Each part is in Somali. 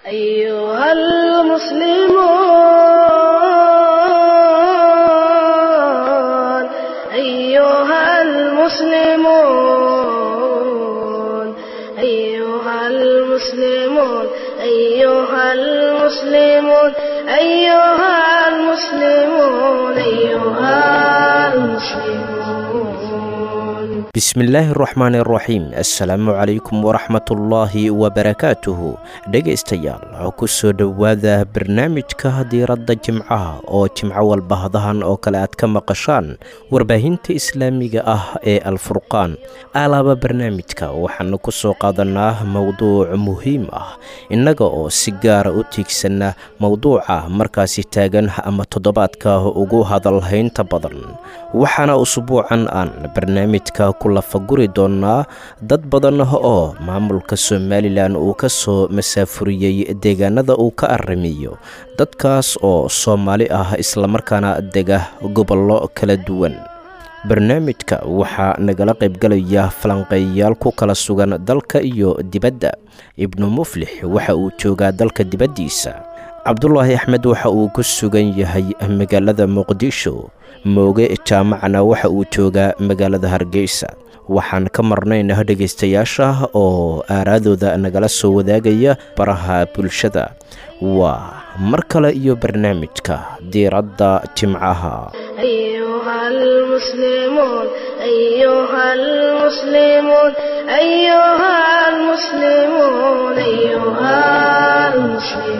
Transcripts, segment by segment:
أيها المسلمون أيها المسلمون أيها المسلمون أيها المسلمون أيها المسلمون أيها المسلمون bismillaahi araxmaani araxiim assalaamu calaykum waraxmatullaahi wabarakaatuhu dhegaystayaal ku soo dhowaada barnaamijka diiradda jimcaha oo jimco walba hadahan oo kale aad ka maqashaan warbaahinta islaamiga ah ee alfurqaan alaaba barnaamijka waxaanu ku soo qaadanaa mowduuc muhiim ah innaga oo si gaara u tiigsanna mowduuca markaasi taagan ama toddobaadka ugu hadalhaynta badan waxaana usbuucan aan barnaamijka ku lafaguri doonaa dad badan oo maamulka somalilan uu ka soo masaafuriyey deegaanada uu ka arrimiyo dadkaas oo soomaali ah islamarkaana dega gobollo kala duwan barnaamijka waxaa nagala qaybgalaya falanqeeyayaal ku kala sugan dalka iyo dibadda ibnu muflix waxa uu joogaa dalka dibaddiisa cabdulaahi axmed waxa uu ku sugan yahay magaalada muqdisho mooge jaamacna waxa uu joogaa magaalada hargeysa waxaan ka marnayna dhegaystayaasha oo aaraadooda nagala soo wadaagaya baraha bulshada waa mar kale iyo barnaamijka diiradda jimcaha أيها المسلمون أيها المسلمون أيها المسلمون أيها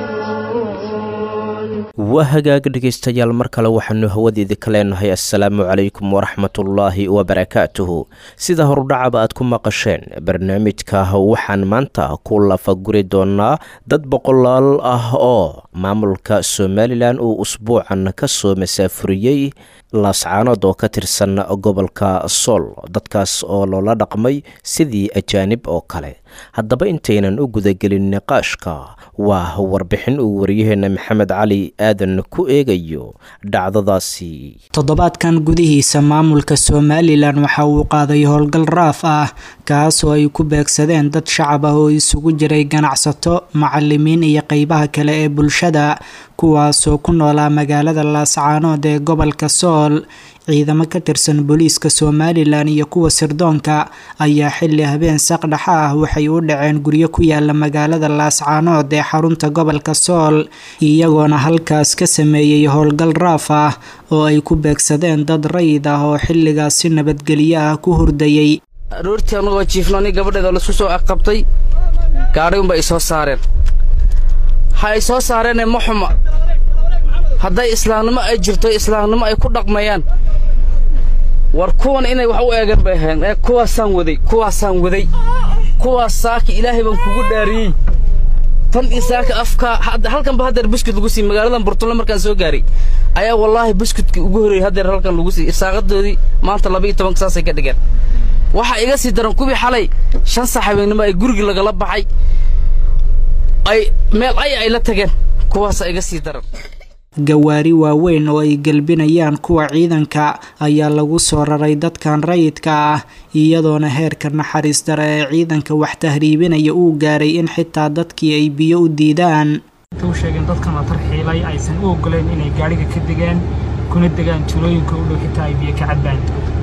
المسلمون waa hagaag dhegaystayaal mar kale waxaanu hawadeeda ka leenahay assalaamu calaykum waraxmatullaahi wabarakaatuhu sida horudhacaba aad ku maqasheen barnaamijka waxaan maanta ku lafaguri doonaa dad boqolaal ah oo maamulka somalilan uu usbuucan ka soo masaafuriyey laascaanood oo ka tirsan gobolka sool dadkaas oo loola dhaqmay sidii ajaanib oo kale haddaba intaynan u gudagelin niqaashka waa warbixin uu waryaheena maxamed cali aadan ku eegayo dhacdadaasi toddobaadkan gudihiisa maamulka somalilan waxa uu qaaday howlgal raaf ah kaas oo ay ku beegsadeen dad shacab ah oo isugu jiray ganacsato macalimiin iyo qeybaha kale ee bulshada kuwaasoo ku noolaa magaalada laascaanood ee gobolka sool ciidamo ka tirsan booliiska somalilan iyo kuwa sirdoonka ayaa xili habeen saqdhaxa ah waxay u dhaceen guryo ku yaala magaalada laascaanood ee xarunta gobolka sool iyagoona halkaas ka sameeyey howlgal raaf ah oo ay ku beegsadeen dad rayid ah oo xilligaas si nabadgelyo ah ku hurdayey aroortii annagoo jiifno nin gabadheeda laisku soo aqabtay gaadhay unba ay soo saareen ha ay soo saareene ma xuma hadday islaamnimo ay jirto islaamnimo ay ku dhaqmayaan war kuwan inay wax u eegan bay ahayn ee kuwaasaan waday kuwaasaan waday kuwaas saaka ilaahay baan kugu dhaariyey tan iyo saaka afka halkanba haddeer buskut lagu siiyey magaaladan burtulle markaan soo gaaray ayaa wallaahi buskudkii ugu horreeyey haddeer halkan lagu siiyey irsaaqadoodii maanta laba iyo tobanka saasay ka dhigeen waxaa iga sii daran kuwii xalay shan sax habeennimo ay gurigii lagala baxay ay meel ay ay la tageen kuwaasaa iga sii daran gawaari waaweyn oo ay gelbinayaan kuwa ciidanka ayaa lagu soo raray dadkan rayidka ah iyadoona heerka naxariis dare ee ciidanka wax tahriibinaya uu gaaray in xitaa dadkii ay biyo u diidaan u sheegeen dadkan la tarxiilay aysan u ogoleen inay gaadhiga ka degaan kuna degaan tulooyinka u dhow xitaa ay biyo ka cabbaan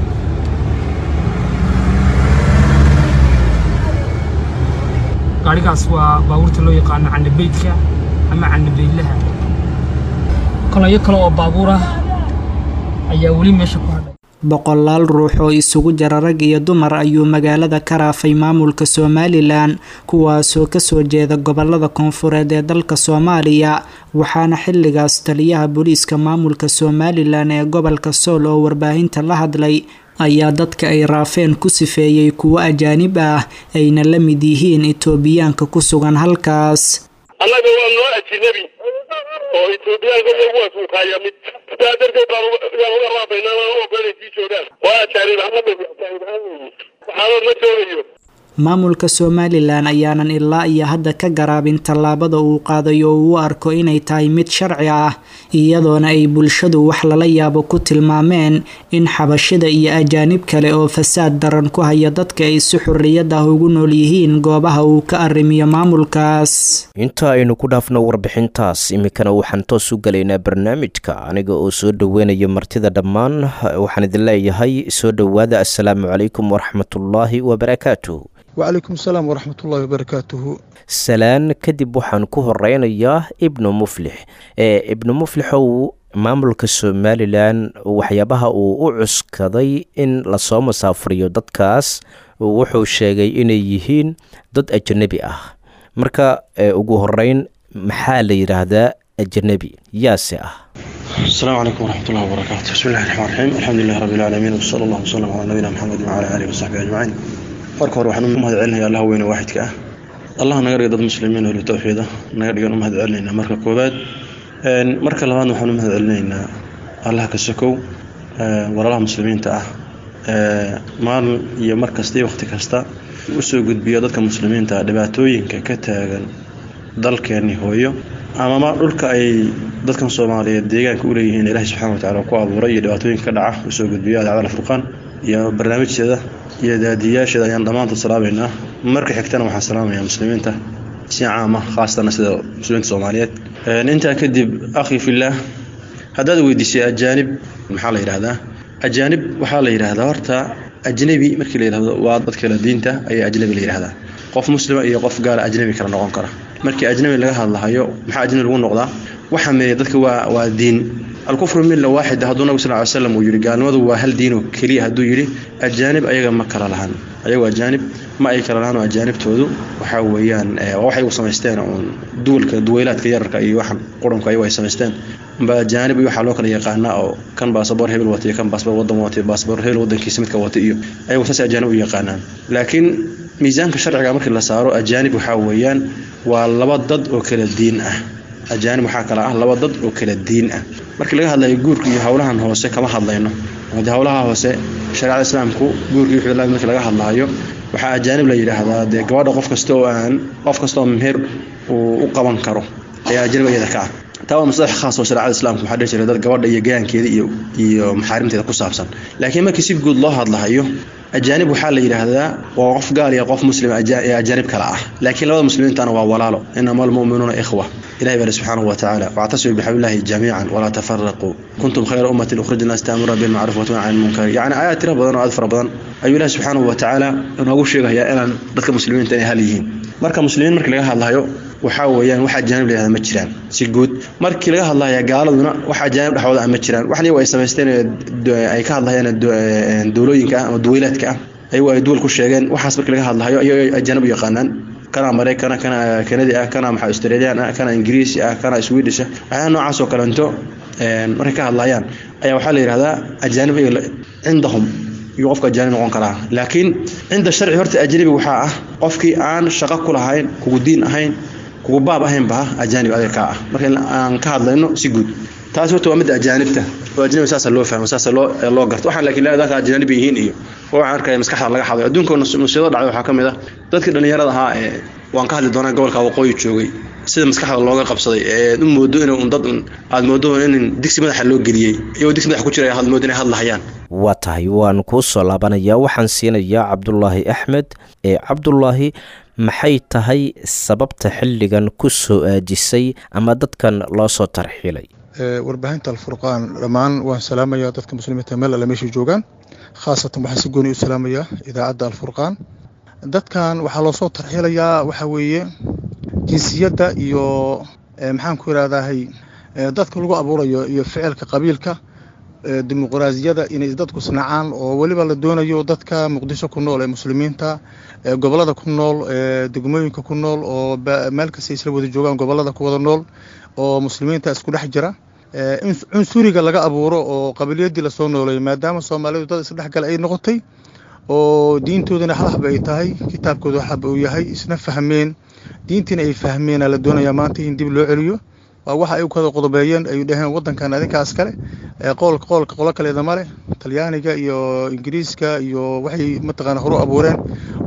gaadhigaas waa baabuurta loo yaqaano canabeydka ama canabeydlaha kolayo kale oo baabuur ah ayaa weli meesha ku hadhay boqolaal ruux oo isugu jira rag iyo dumar ayuu magaalada ka raafay maamulka somalilan kuwaasoo kasoo jeeda gobolada koonfureed ee dalka soomaaliya waxaana xilligaas taliyaha booliiska maamulka somalilan ee gobolka sool oo warbaahinta la hadlay ayaa dadka ay raafeen ku sifeeyey kuwo ajaanib ah ayna la mid yihiin itoobiyaanka ku sugan halkaas annaga waa noo ajinabi oo etoobiyaanka iyaguwaas uu kaaya mid sidaa darteed baan yaan uga raafaynaa aan u ogolanay sii joogaan waa ajaanib ahaan ajaanib ahaan weeye waxaanood ma joogayo maamulka somalilan ayaanan ilaa iyo hadda ka garaabin tallaabada uu qaaday oo uu arko inay tahay mid sharci ah iyadoona ay bulshadu wax lala yaabo ku tilmaameen in xabashida iyo ajaanib kale oo fasaad daran ku haya dadka ay si xorriyad ah ugu nool yihiin goobaha uu ka arrimiyo maamulkaas inta aynu ku dhaafno warbixintaas iminkana waxaan toos u gelaynaa barnaamijka aniga oo soo dhoweynayo martida dhammaan waxaan idin leeyahay soo dhowaada assalaamu calaykum waraxmatullaahi wabarakaatu wacalaykum asalaam waraxmatullahi wabarakaatuhu salaan kadib waxaan ku horeynayaa ibnu muflix ee ibnu muflixow maamulka somalilan waxyaabaha uu u cuskaday in lasoo masaafuriyo dadkaas wuxuu sheegay inay yihiin dad ajanabi ah marka ugu horeyn maxaa la yidhaahdaa ajanabi yaase ah asalaamu calaykum waraxmatullahi wabarakaatu bismillahi raxmaan raxiim alxamdulilahi rabbi alcaalamiin wsala allahu wasalam calaa nabiyina maxamed wacala aalihi wasaxbihi ajmaciin marka hore waxaan u mahad celinaya allaha weyne waaxidka ah allah naga dhiga dad muslimiin oo tawxiida naga dhigan u mahad celinaynaa marka koowaad marka labaadna waxaan u mahad celinaynaa allah ka sokow walaalaha muslimiinta ah maalin iyo mar kasta iyo waqti kasta usoo gudbiya dadka muslimiinta ah dhibaatooyinka ka taagan dalkeenni hooyo amama dhulka ay dadkan soomaaliyeed deegaanka u leeyihiin ilaahay subxana watacala ku abuuray iyo dhibaatooyinka ka dhaca usoo gudbiya adaacada alfurqaan iyo barnaamijteeda iyo daadiyaasheeda ayaan dhammaantood salaameynaa marka xigtana waxaan salaamayaa muslimiinta si caama khaasatana sida muslimiinta soomaaliyeed intaa kadib akhi fillaah haddaad weydiisay ajaanib maxaa la yidhahdaa ajaanib waxaa la yidhaahdaa horta ajnabi markii la yidhahdo waa dad kale diinta ayaa ajnabi la yidhahdaa qof muslima iyo qof gaala ajnabi kala noqon kara markii ajnabi laga hadlahayo maxaa ajnabi lagu noqdaa waxa meeya dadka waa waa diin alkufru milla waaxida hadduu nabig sal ly slam uu yidhi gaalnimadu waa hal diinoo keliya hadduu yidhi ajaanib ayaga ma kala lahan ayagu ajaanib ma ay kala lahaan oo ajaanibtoodu waxaa weeyaan waxay u samaysteen uun duwalka duweylaadka yararka iyo waxan qurunka ayagu ay samaysteen ba ajaanib iyo waxaa loo kala yaqaanaa oo kan baasaboor hebel wata iyo kan baasaboor wadan wata iyo baasaboor hebel wadankiisa midka wata iyo ayagu saas ajaanib u yaqaanaan laakiin miisaanka sharciga markii la saaro ajaanib waxaa weeyaan waa laba dad oo kala diin ah ajaanib waxaa kale ah laba dad oo kala diin ah markii laga hadlayo guurka iyo howlahan hoose kama hadlayno de howlaha hoose shareecada islaamku guurka iyo wixii markii laga hadlaayo waxaa ajaanib la yidhaahdaa dee gabadha qof kasta oo aan qof kasta oo meher uu u qaban karo ayaa ajaanib iyada ka ah taa waa masalax khaas oo shareecada islaamka waxaa dhihi jiray dad gabadha iyo gayaankeeda iyo iyo maxaarimteeda ku saabsan laakiin markii si guud loo hadlahayo ajaanib waxaa la yidhaahdaa waa qof gaal iyo qof muslim ee ajaanib kale ah laakiin labada muslimiintana waa walaalo inama almu'minuuna ikhwa ilahi baa subxaanahu wa tacaala wactasimu bixablillahi jamiican walaa tafaraquu kuntum khayra ummatin ukhrija naas taamura bilmacruuf wa tunha cani lmunkar yacni aayaad tira badan oo aad fara badan ayuu ilahi subxaanahu wa tacaala inoogu sheegayaa inaan dadka muslimiinta inay hal yihiin marka muslimiin markii laga hadlayo waxaa weeyaan wax ajaanib la yihahda ma jiraan si guud markii laga hadlaya gaaladuna wax ajaanib dhexdooda ah ma jiraan waxan iyagu ay samaysteen ay ka hadlayaan dowlooyinka ah ama duweylaadka ah ayagu ay duwal ku sheegeen waxaas markii laga hadlayo ayay ajaanib u yaqaanaan kana maraykana kana kanadi ah kana maxaa australian ah kana ingiriisi ah kana swedish ah waxyaala noocaas oo kalento markay ka hadlayaan ayaa waxaa la yidhahdaa ajaanib cindahum iyo qofka ajaanib noqon karaa laakiin cinda sharci horta ajnabi waxaa ah qofkii aan shaqo ku lahayn kugu diin ahayn kugu baab ahaynba ajaanib adiga kaa ah marka aan ka hadlayno si guud taas horta waa midda ajaanibta oo ajnabi saasa loo fahmo saasa loo loo garto waxaan laakiin dadka ajaanib yihiin iyo waxaan arkaya maskaxda laga xaday adduunka musiibo dhacday waxaa ka mid ah dadkii dhallinyarada ahaa ee waan ka hadli doonaa gobolka waqooyi joogay sida maskaxda looga qabsaday ee u moodo in un dad aad moodo in digsi madaxa loo geliyey iyagoo digsi madaxa ku jira aad moodo inay hadlahayaan waa tahay waan kuu soo laabanayaa waxaan siinayaa cabdulaahi axmed ee cabdulaahi maxay tahay sababta xilligan ku soo aajisay ama dadkan loo soo tarxiilay warbaahinta alfurqaan dhammaan waan salaamayaa dadka muslimiinta meel alle meeshay joogaan khaasatan waxaan si gooni u salaamayaa idaacadda alfurqaan dadkan waxaa loo soo tarxiilayaa waxaa weeye jinsiyadda iyo maxaan ku ihahdahay dadka lagu abuurayo iyo ficilka qabiilka dimuqraasiyada inay dadku snacaan oo weliba la doonayo dadka muqdisho ku nool ee muslimiinta gobolada ku nool degmooyinka ku nool oo meel kasta isla wada joogaan gobolada ku wada nool oo muslimiinta isku dhex jira in cunsuriga laga abuuro oo qabiliyadii lasoo nooleeyo maadaama soomaalidu dad isdhexgal ay noqotay oo diintoodana hal hab ay tahay kitaabkooda hab uu yahay isna fahmeen diintiina ay fahmeena la doonayaa maanta in dib loo celiyo waa waxa ay u kala qodobeeyeen ay dhaheen wadankan adinkaas kale qoolka qoolka qolo kaleeda male talyaaniga iyo ingiriiska iyo waxay mataqaana horu abuureen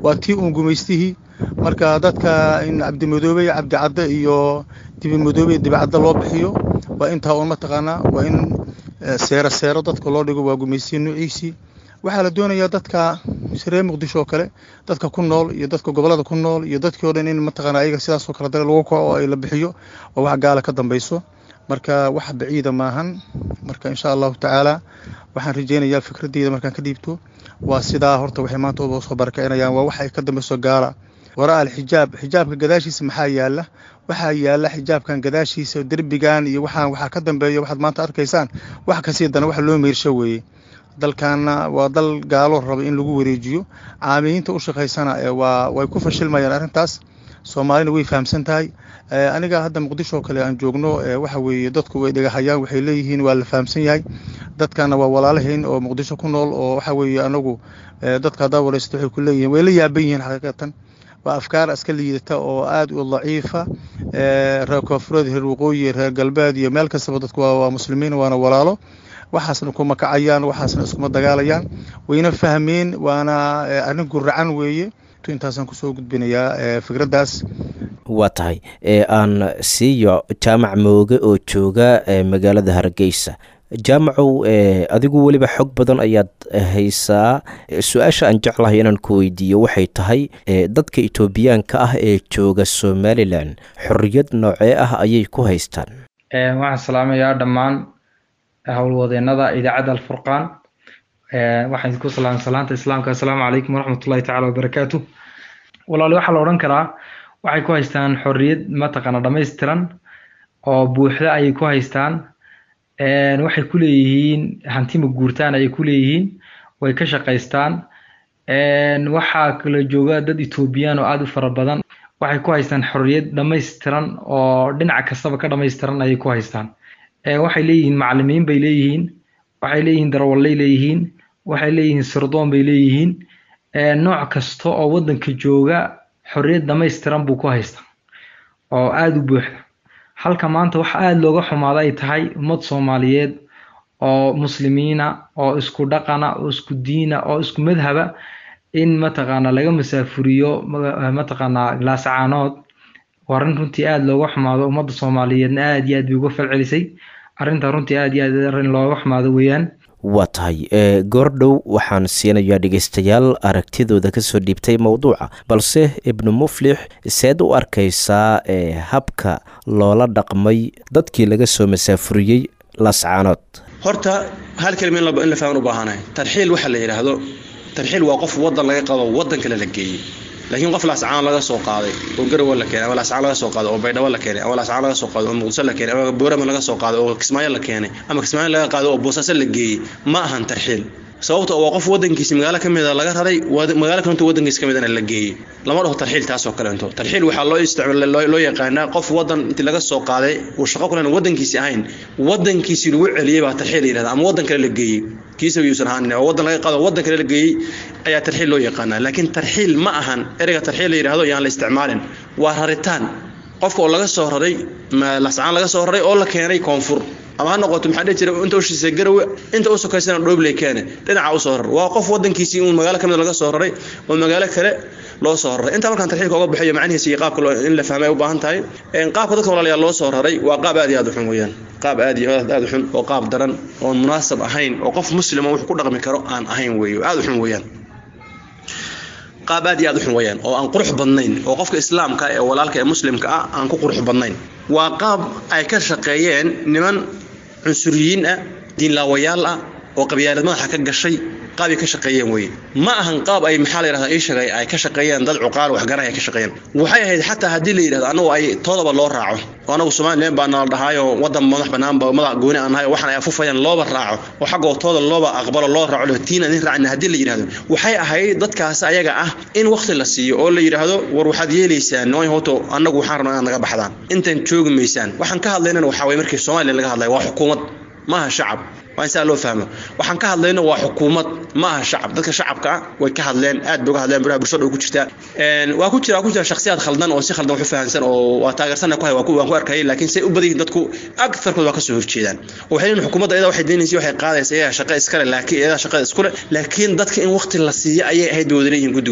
waa tii uun gumaystihii marka dadka in cabdimadoobe cabdicadde iyo dibimadoobe dibicadde loo bixiyo waa intaa uun mataqaanaa waa in seero seero dadka loo dhigo waa gumaystihi nuuciisii waxaa la doonayaa dadka reer muqdisho oo kale dadka ku nool iyo dadka gobolada ku nool iyo dadkii o dhan in mataqaana ayaga sidaasoo kale dare lagu kaco oo ay la bixiyo oo wax gaala ka dambayso marka wax baciida maahan marka insha allahu tacaala waxaan rajeynayaa fikradeyda markaan ka dhiibto waa sidaa horta waxay maanta uba soo barakicinayaan waa wax ay ka dambayso gaala wara alxijaab xijaabka gadaashiisa maxaa yaala waxaa yaala xijaabkan gadaashiisa derbigan iyo waxaan waxaa ka dambeeya waxaad maanta arkaysaan wax kasii dana wax loo meyrsho weeye dalkaana waa dal gaalo raba in lagu wareejiyo caamiliinta u shaqaysana waa way ku fashilmayaan arrintaas soomaalina way fahamsan tahay aniga hadda muqdisho oo kale aan joogno waxa weeye dadku way dhagahayaan waxay leeyihiin waa la fahamsan yahay dadkana waa walaalahayn oo muqdisho ku nool oo waxa weeye anagu dadka haddaa wareysato waxay ku leeyihiin way la yaaban yihiin xaqiiqatan waa afkaar iska liidata oo aad u daciifa reer koonfureed reer waqooyi reer galbeed iyo meel kastaba dadku waa muslimiin waana walaalo waxaasna kuma kacayaan waxaasna iskuma dagaalayaan wayna fahmeen waana arrin guracan weeye intaasaan kusoo gudbinayaa fikraddaas waa tahay aan siiyo jaamac mooge oo jooga magaalada hargeysa jaamacow adigu weliba xog badan ayaad haysaa su-aasha aan jeclahay inaan ku weydiiyo waxay tahay dadka etoobiyaanka ah ee jooga somalilan xorriyad noocee ah ayay ku haystaan waxaan salaamayaa dhammaan howlwadeenada idaacadda alfurqaan waxaan idinku salaam salaanta islaamka assalaamu calaykum waraxmatullahi tacala wabarakaatu walaali waxaa la odhan karaa waxay ku haystaan xorriyad mataqaana dhammaystiran oo buuxda ayay ku haystaan waxay ku leeyihiin hantima guurtaan ayay ku leeyihiin way ka shaqaystaan waxaa kala jooga dad etoobiyaan oo aada u fara badan waxay ku haystaan xorriyad dhammaystiran oo dhinac kastaba ka dhammaystiran ayay ku haystaan waxay leeyihiin macalimiin bay leeyihiin waxay leeyihiin darawallay leeyihiin waxay leeyihiin sirdoon bay leeyihiin nooc kasta oo waddanka jooga xorriyad dhammaystiran buu ku haystaa oo aada u buuxda halka maanta waxa aada looga xumaada ay tahay ummad soomaaliyeed oo muslimiina oo isku dhaqana oo isku diina oo isku madhaba in mataqaana laga masaafuriyo mataqaana laasacaanood waa arrin runtii aada looga xumaado ummadda soomaaliyeedna aada iyo aad bay uga falcelisay arrintaa runtii aada iyo aad arrin looga xumaado weeyaan waa tahay goordhow waxaan siinayaa dhegeystayaal aragtidooda kasoo dhiibtay mowduuca balse ibnu muflix seed u arkaysaa habka loola dhaqmay dadkii laga soo masaafuriyey laascaanood horta hal kelima in la fahman u baahanahay tarxiil waxa la yidhaahdo tarxiil waa qof wadan laga qabo wadan kale la geeyey laakiin qof laascaan laga soo qaaday oo garowe la keenay ama laascaan laga soo qaaday oo baydhabo la keenay ama laascaan laga soo qaaday oo muqdisho la keenay ama boorama laga soo qaaday oo kismaayo la keenay ama kismaayo laga qaaday oo boosaaso la geeyey ma ahan tarxiil sababta waa qof wadankiisi magaalo ka mida laga raray magaalo kalento wadankiisa ka midana la geeyey lama dhaho tarxiil taasoo kalento tarxiil waxaa loo isticmaal loo yaqaanaa qof wadan inti laga soo qaaday uu shaqo kulen wadankiisi ahayn wadankiisi lagu celiyey baa tarxiil la yidhahda ama wadan kale la geeyey kiisa yuusan ahaan oo wadan laga qaado wadan kale la geeyey ayaa tarxiil loo yaqaanaa laakiin tarxiil ma ahan ereyga tarxiil la yidhahdo yaan la isticmaalin waa raritaan qofka oo laga soo raray lascaan laga soo raray oo la keenay koonfur ama ha noqoto maxaa dhihi jira inta ushiisa garowe inta u sokaysana dhoobley keene dhinaca u soo raray waa qof wadankiisii uun magaalo kamid laga soo raray oo magaalo kale loo soo raray intaa markaan tarxiilka oga bixiyo macnihiisa iyo qaabka in la fahmay u baahan tahay qaabka dadka walaalayaal loo soo raray waa qaab aad iyo aad u xun weeyaan qaab aad iyo aad u xun oo qaab daran oon munaasab ahayn oo qof muslima wax ku dhaqmi karo aan ahayn weeyo aad u xun weeyaan qaab aad iyo aad u xun weeyaan oo aan qurux badnayn oo qofka islaamka ee walaalka ee muslimka ah aan ku qurux badnayn waa qaab ay ka shaqeeyeen niman cunsuriyiin ah diinlaawayaal ah oo qabyaalad madaxa ka gashay qaabay ka shaqeeyeen weye ma ahan qaab ay maxaa la yidhahdaa ii sheegay ay ka shaqeeyeen dad cuqaal waxgaranay ka shaqeeyeen waxay ahayd xataa haddii la yidhahdo annagu ay toodaba loo raaco oo anagu somalilan baa nala dhahaayo wadan madax banaanba madax gooni aan nahay oo waxaan ay afufayaan looba raaco oo xaggoo tooda looba aqbalo loo raaco leh tiin adin raacina haddii la yidhahdo waxay ahayd dadkaas ayaga ah in waqti la siiyo oo la yidhaahdo war waxaad yeelaysaan nooy hoto annagu waxaan rabnaa inaad naga baxdaan intaan joogi maysaan waxaan ka hadlaynana waxaa waye markii somalilan laga hadlaya waa xukuumad maaha shacab waa in saa loo fahmo waxaan ka hadlayno waa xukuumad ma aha shacab dadka shacabka ah way ka hadleen aad bay uga hadleen baraha bulshada way ku jirtaa waa ku jira waa ku jira shakhsiyaad khaldan oo si khaldan wax u fahansan oo waa taageersana ku hay waan ku arkayay laakiin say u badan yihiin dadku agtarkood waa ka soo horjeedaan waxay leeyihin xukuumadda iyada waxay deenaysa waxay qaadaysa iyaga shaqo iskale laakiin iyada shaqada iskule laakiin dadka in waqti la siiyo ayay ahayd bay wada leeyihiin guddigood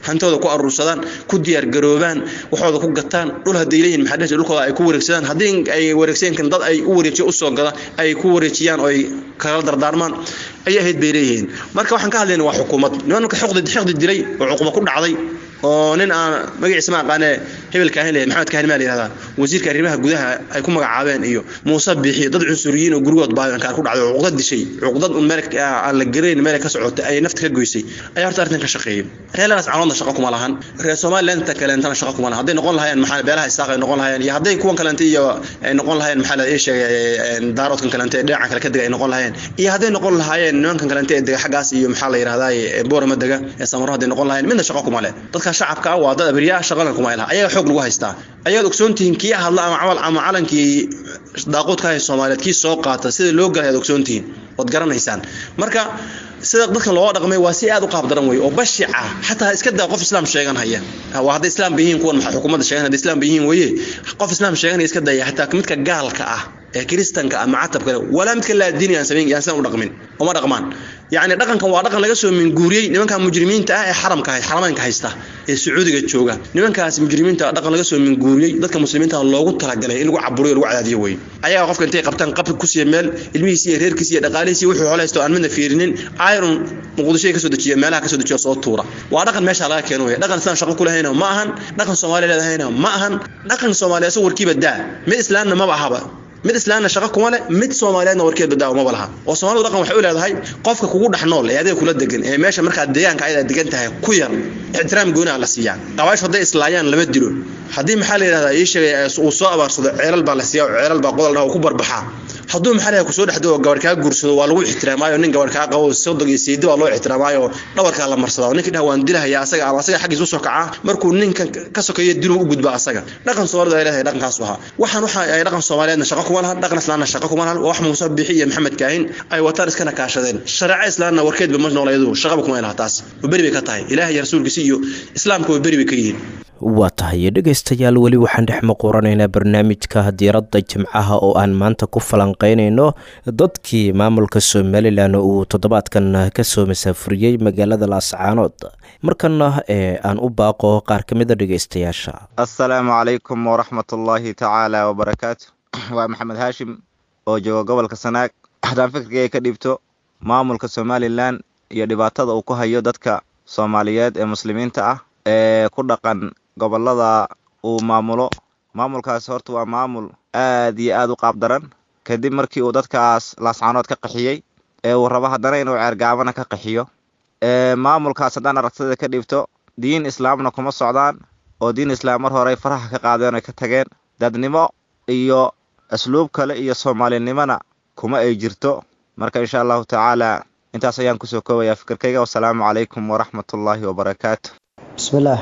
hantooda ku aruursadaan ku diyaargaroobaan waxooda ku gataan dhul hadday leeyihin maxaa dhihi dhulkooda ay ku wareegsadaan haddii ay wareegsankan dad ay u wareejiyo usoo gada ay ku wareejiyaan oo ay kala dardaarmaan ayay ahayd bay leeyihiin marka waxaan ka hadlayna waa xukuumad nimanka xiqdi xiqdi dilay oo cuquba ku dhacday oo nin aan magaciisa ma aqaane hebel kaahin leeyahay maxamed kaahin maa la yihahdaa wasiirka arrimaha gudaha ay ku magacaabeen iyo muuse biixi dad cunsuriyiin oo gurigood baayankaan ku dhacday oo cuqdad dishay cuqdad un meel aan la garayn meel ka socotay ay nafta ka goysay ayaa horta arrintan ka shaqeeyay reer lanas caloodna shaqo kuma lahan reer somalilandta kaleentana shaqo kuma lahan hadday noqon lahayeen maxaa beelaha isaaq ay noqon lahayeen iyo hadday kuwan kaleente iyo ay noqon lahayeen maxaa la ii sheegay daaroodkan kaleente ee dhinaca kale ka dega ay noqon lahayeen iyo hadday noqon lahaayeen nimankan kaleente ee dega xaggaas iyo maxaa la yidhahdaa boorama dega ee samaro hadday noqon lahayeen midna shaqo kuma leh dadka shacabka ah waa dad abriyaa shaqana kuma laha ayaga xoog lagu haystaa ayaad ogsoontihiin kii hadla ama camal ama calankii daaqoodka hay soomaaliyeed kii soo qaata sida loo galay aad ogsoontihiin waad garanaysaan marka sida dadkan looga dhaqmay waa si aad u qaab daran wey oo bashica xataa iska daa qof islaam sheegan haya waa hadday islaam ba yihiin kuwan maxaa xukuumadda sheegan hadday islaam ba yihiin weye qof islaam sheeganaya iska daya xataa midka gaalka ah ee kiristanka ama catabka walaa midka laadiini aan samayn yaan sidan u dhaqmin uma dhaqmaan yacni dhaqankan waa dhaqan laga soo minguuriyey nimanka mujrimiinta ah ee xaramka xarameynka haysta ee sacuudiga jooga nimankaas mujrimiinta dhaqan laga soo minguuriyey dadka muslimiinta loogu talagalay in lagu caburiyo lagu cadaadiyo wey ayaga qofka intay qabtaan qabri ku siiya meel ilmihiisi iyo reerkiisi iyo dhaqaalihiisi wuxuu xoolo haysto aan midna fiirinin iron muqdishoy kasoo dejiya meelaha kasoo dejiya soo tuura waa dhaqan meesha laga keeno wey dhaqan islaan shaqo ku lahayna ma ahan dhaqan soomaaliya leedahayna ma ahan dhaqan soomaaliya isagoo warkiiba daa mid islaamna maba ahaba mid islaamna shaqo kuma leh mid soomaaliyeedna warkeed badaawo maba laha oo soomaalidu dhaqan waxay u leedahay qofka kugu dhex nool ee adiga kula degan ee meesha markaa deegaanka ayada degan tahay ku yar ixtiraam gooniha la siiyaa qabaash hadday islaayaan lama dilo haddii maxaa la yidhahdaa ii sheegay uu soo abaarsado ceelal baa la siiya oo ceelal baa qodol dhaha ku barbaxaa hadduu maxaa la kusoo dhexdo oo gabar kaa guursado waa lagu ixtiraamaayo nin gabar kaa qabo sodog iyo siidi waa loo ixtiraamaayo dhabarkaa la marsadaa ninkii dhaha waan dilahaya asaga ama asaga xaggiis usoo kacaa markuu ninkan ka sokeeyo diluu u gudba asaga dhaqan soomaalidu ay leedahay dhaqankaasu ahaa waxaan waxa ay dhaqan soomaaliyeedna shaqo kuma lahan dhaqan islaamna shaqo kuma lahan wax muuse bixi iyo maxamed kaahin ay wataan iskana kaashadeen shareeco islaamna warkeedba ma noolayadu shaqaba kuma laha taas beri bay ka tahay ilaah iyo rasuulkiisi iyo islaamka way beri bay ka yihiin waa tahay dhegaystayaal weli waxaan dhex maquuranaynaa barnaamijka diiradda jimcaha oo aan maanta ku falanqeynayno dadkii maamulka somalilan uu toddobaadkan kasoo masaafuriyey magaalada laascaanood markana ee aan u baaqo qaar ka mida dhegaystayaasha assalaamu calaykum waraxmatullaahi tacaala wabarakaatu waa maxamed haashim oo jooga gobolka sanaag haddaan fikirkayga ka dhiibto maamulka somalilan iyo dhibaatada uu ku hayo dadka soomaaliyeed ee muslimiinta ah ee ku dhaqan gobolada uu maamulo maamulkaasi horta waa maamul aad iyo aad u qaab daran kadib markii uu dadkaas laascaanood ka qaxiyey ee uu rabo haddana inuu ceergaabana ka qaxiyo maamulkaas haddaan aragtida ka dhiibto diin islaamna kuma socdaan oo diin islaam mar horey faraha ka qaadeen oy ka tageen dadnimo iyo asluub kale iyo soomaalinimona kuma ay jirto marka insha allahu tacaala intaas ayaan kusoo koobayaa fikirkayga wasalaamu calaykum waraxmatullaahi wabarakaatu بسم الله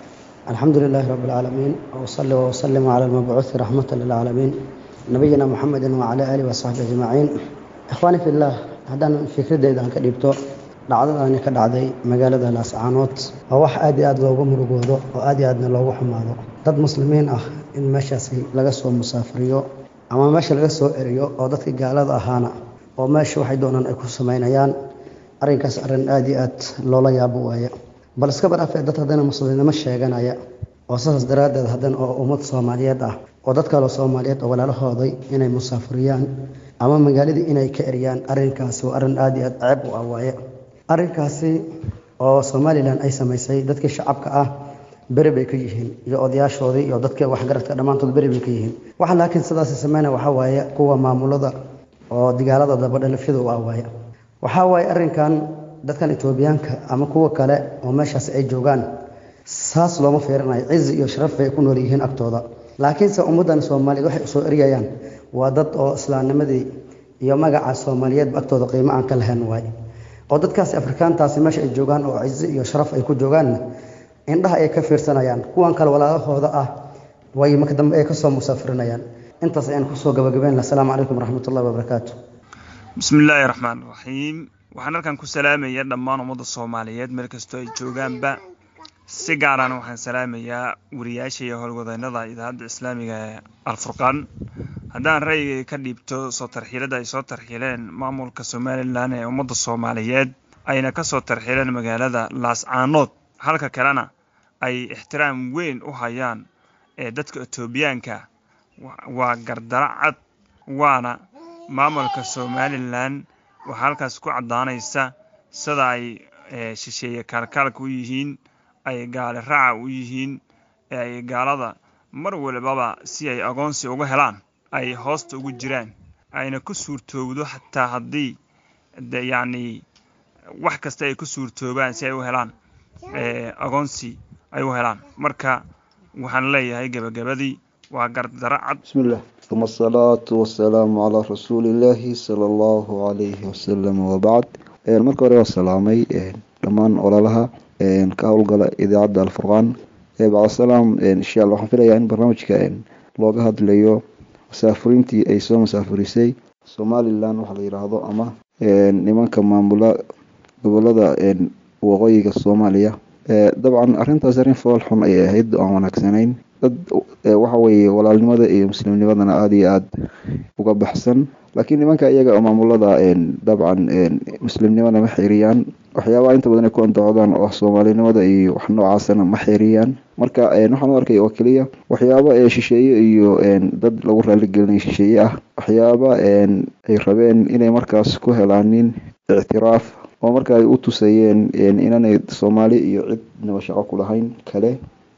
الحمد لله رب العالمين وصلي وسلم على المبعوث رحمة للعالمين نبينا محمد وعلى آله وصحبه أجمعين إخواني في الله هذا فكرة إذا كديبتو dhacdadaani ka dhacday magaalada laascaanood waa wax aad iyo aad loogu murugoodo oo aad iyo aadna loogu xumaado dad muslimiin ah in meeshaasi laga soo musaafiriyo ama meesha laga soo eriyo oo dadkii gaalada ahaana oo meesha waxay doonaan ay ku samaynayaan arrinkaas arrin aad iyo aad loola yaabo waaye bal iska baraafee dad haddana muslimnimo sheeganaya oo saas daraaddeed haddana oo ummad soomaaliyeed ah oo dad kaloo soomaaliyeed oo walaalahooday inay musaafiriyaan ama magaaladii inay ka eriyaan arrinkaasi waa arrin aad iyo aad ceeb u ah waaye arrinkaasi oo somalilan ay samaysay dadkii shacabka ah beri bay ka yihiin iyo odayaashoodii iyo dadkii waxgaradka dhammaantood beri bay ka yihiin waxa laakiin sidaasi sameynaya waxaa waaye kuwa maamulada oo digaalada dabadhalafyada u ah waaye waxaa waaye arrinkan dadkan etoobiyaanka ama kuwa kale oo meeshaas ay joogaan saas looma fiirinayo cizi iyo sharaf bay ku nool yihiin agtooda laakiinse ummaddan soomaaliyeed waxay usoo eryayaan waa dad oo islaamnimadii iyo magaca soomaaliyeedba agtooda qiimo aan ka lahayn waaye oo dadkaasi afrikaantaasi meesha ay joogaan oo cizi iyo sharaf ay ku joogaanna indhaha ay ka fiirsanayaan kuwan kale walaalahooda ah way marka dambe ay kasoo musaafirinayaan intaas ayaan kusoo gabagabeyn laha asalaamu calaykum waraxmatullahi wabarakaatu bismi illaahi raxmaan raxiim waxaan halkan ku salaamayaa dhammaan ummadda soomaaliyeed meel kastoo ay joogaanba si gaaraan waxaan salaamayaa wariyaasha iyo howlwadeennada idaacadda islaamiga ee alfurqaan haddaan ra'yigay ka dhiibto soo tarxiilada ay soo tarxiileen maamulka somalilan ee ummadda soomaaliyeed ayna kasoo tarxiileen magaalada laascaanood halka kalena ay ixtiraam weyn u hayaan ee dadka etoobiyaanka waa gardaro cad waana maamulka somalilan waxaa halkaas ku caddaanaysa sida ay shisheeye kaalkaalka u yihiin ay gaali raaca u yihiin ee ay gaalada mar walbaba si ay agoonsi uga helaan ay hoosta ugu jiraan ayna ku suurtoowdo xataa haddii yacni wax kasta ay ku suurtoobaan si ay u helaan agoonsi ay u helaan marka waxaan leeyahay gebagabadii waa gardaro cad bismillah uma asalaatu wasalaamu calaa rasuulillaahi sala allahu calayhi wasalam wabacd marka hore waa salaamay dhammaan ololaha ka howlgala idaacadda alfurqaan bacdasalaam insha alla waxaan filayaa in barnaamijka looga hadlayo musaafuriintii ay soo musaafurisay somalilan waxa la yidhaahdo ama nimanka maamula gobolada waqooyiga soomaaliya dabcan arrintaas arrin fool xun ayay ahayd oo aan wanaagsanayn dad waxa weeye walaalnimada iyo muslimnimadana aada iyo aada uga baxsan laakiin nimanka iyaga oo maamulada dabcan muslimnimada ma xiriyaan waxyaabaha inta badan ay ku andacodaan oo ah soomaalinimada iyo wax noocaasana ma xiriyaan marka waxaan u arkay oo keliya waxyaaba shisheeye iyo dad lagu raaligelinay shisheeye ah waxyaaba ay rabeen inay markaas ku helaanin ictiraaf oo marka ay u tusayeen inaanay soomaali iyo cidnaba shaqo ku lahayn kale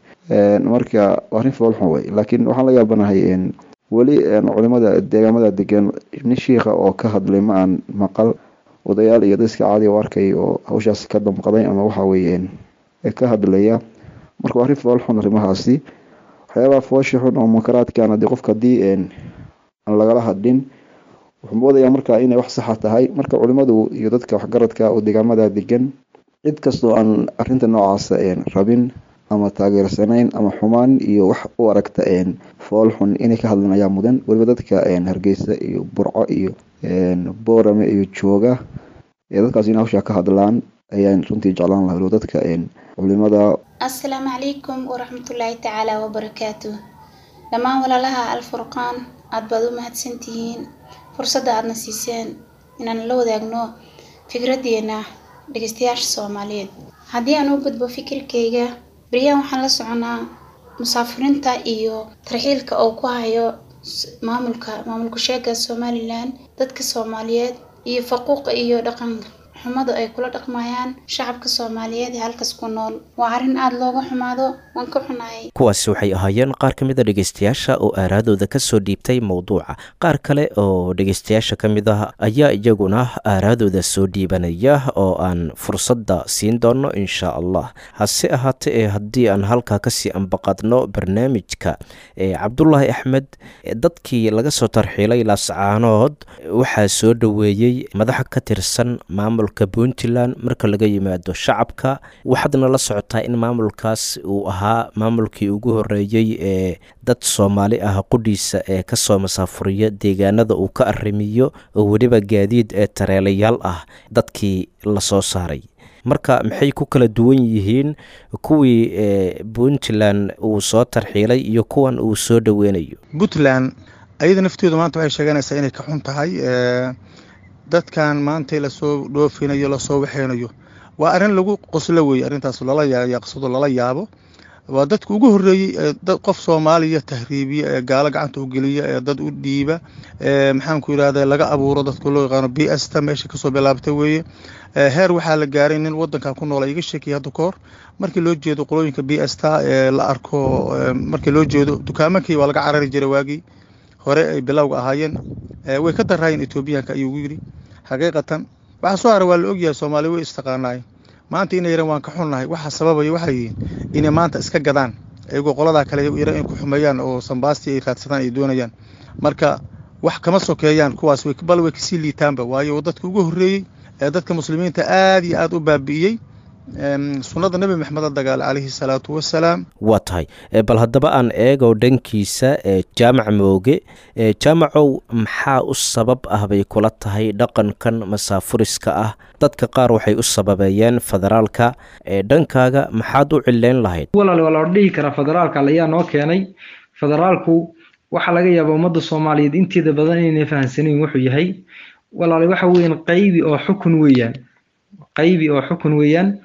marka arrin foolxun wey laakiin waxaan la yaabanahay weli culimada deegaamada degan nin shiikha oo ka hadlay ma aan maqal odayaal iyo dadka caadi u arkay oo hawshaas ka damqaday ama waxa weeye ka hadlaya marka waa arrin foolxun arrimahaasi waxyaabaha foosha xun oo munkaraadkan hadii qofka haddii aan lagala hadhin wuxuu moodayaa marka inay wax saxa tahay marka culimadu iyo dadka waxgaradka oo deegaamada degan cid kastoo aan arrinta noocaasa rabin ama taageersanayn ama xumaan iyo wax u aragta fool xun inay ka hadlaan ayaa mudan weliba dadka hargeysa iyo burco iyo boorame iyo jooga dadkaas in hawshaa ka hadlaan ayaan runtii jeclaan laha weliba dadka culimada assalaamu calaykum waraxmatullaahi tacaala wabarakaatu dhammaan walaalaha alfurqaan aad baad u mahadsantihiin fursadda aadna siiseen inaan la wadaagno fikraddeena dhegeystayaasha soomaaliyeed haddii aan u gudbo fikirkayga beryahan waxaan la soconaa musaafiriinta iyo tarxiilka oo ku hayo maamulka maamulka sheega somalilan dadka soomaaliyeed iyo faquuqa iyo dhaqan xumada ay kula dhaqmayaan shacabka soomaaliyeed ee halkaas ku nool waa arrin aada looga xumaado waan ka xunahay kuwaasi waxay ahaayeen qaar ka mid a dhegeystayaasha oo aaraadooda kasoo dhiibtay mowduuca qaar kale oo dhegeystayaasha ka mid ah ayaa iyaguna aaraadooda soo dhiibanaya oo aan fursadda siin doono insha allah hase ahaatee ee haddii aan halkaa kasii ambaqadno barnaamijka cabdulaahi axmed dadkii laga soo tarxiilay laascaanood waxaa soo dhoweeyey madaxa ka tirsan maamul puntland marka laga yimaado shacabka waxaadna la socotaa in maamulkaas uu ahaa maamulkii ugu horeeyey ee dad soomaali ah qudhiisa ee kasoo masaafuriya deegaanada uu ka arrimiyo oo weliba gaadiid ee tareelayaal ah dadkii lasoo saaray marka maxay ku kala duwan yihiin kuwii puntland uu soo tarxiilay iyo kuwan uu soo dhoweynayo puntland ayada naftooda maanta waxay sheeganaysaa inay ka xun tahay dadkan maanta lasoo dhoofinayo lasoo waxeynayo waa arrin lagu qoslo weeye arrintaas lala yaaqsado lala yaabo waa dadka ugu horreeyey dad qof soomaaliya tahriibiya ee gaalo gacanta u geliya ee dad u dhiiba maxaanku yidhahda laga abuuro dadka loo yaqaano b s ta meesha kasoo bilaabta weeye heer waxaa la gaaray nin wadankan ku noola iga sheekiyay hadda kahor markii loo jeedo qolooyinka b s ta ee la arko markii loo jeedo dukaamankii waa laga carari jiray waagii hore ay bilowga ahaayeen way ka daraayeen etoobiyaanka ayuu yidhi xaqiiqatan waxaa soo hara waa la ogyahay soomaali way istaqaanaay maanta inay yaran waan ka xunnahay waxaa sababaya waxay yihiin inay maanta iska gadaan iyagoo qoladaa kale yaran in ku xumeeyaan oo sambaastii ay raadsadaan ay doonayaan marka wax kama sokeeyaan kuwaas bal way kasii liitaanba waayo dadka ugu horreeyey ee dadka muslimiinta aad iyo aad u baabi'iyey sunnada nebi maxamed la dagaala calayhi salaatu wasalaam waa tahay bal haddaba aan eego dhankiisa jaamac mooge jaamacow maxaa u sabab ah bay kula tahay dhaqankan masaafuriska ah dadka qaar waxay u sababeeyeen federaalka dhankaaga maxaad u cileyn lahayd walaal waa la dhihi karaa federaalka ayaa noo keenay federaalku waxaa laga yaabaa ummadda soomaaliyeed inteeda badan inayna fahamsanayn wuxuu yahay walaal waxa weeyaan qaybi oo xukun weeyaan qaybi oo xukun weeyaan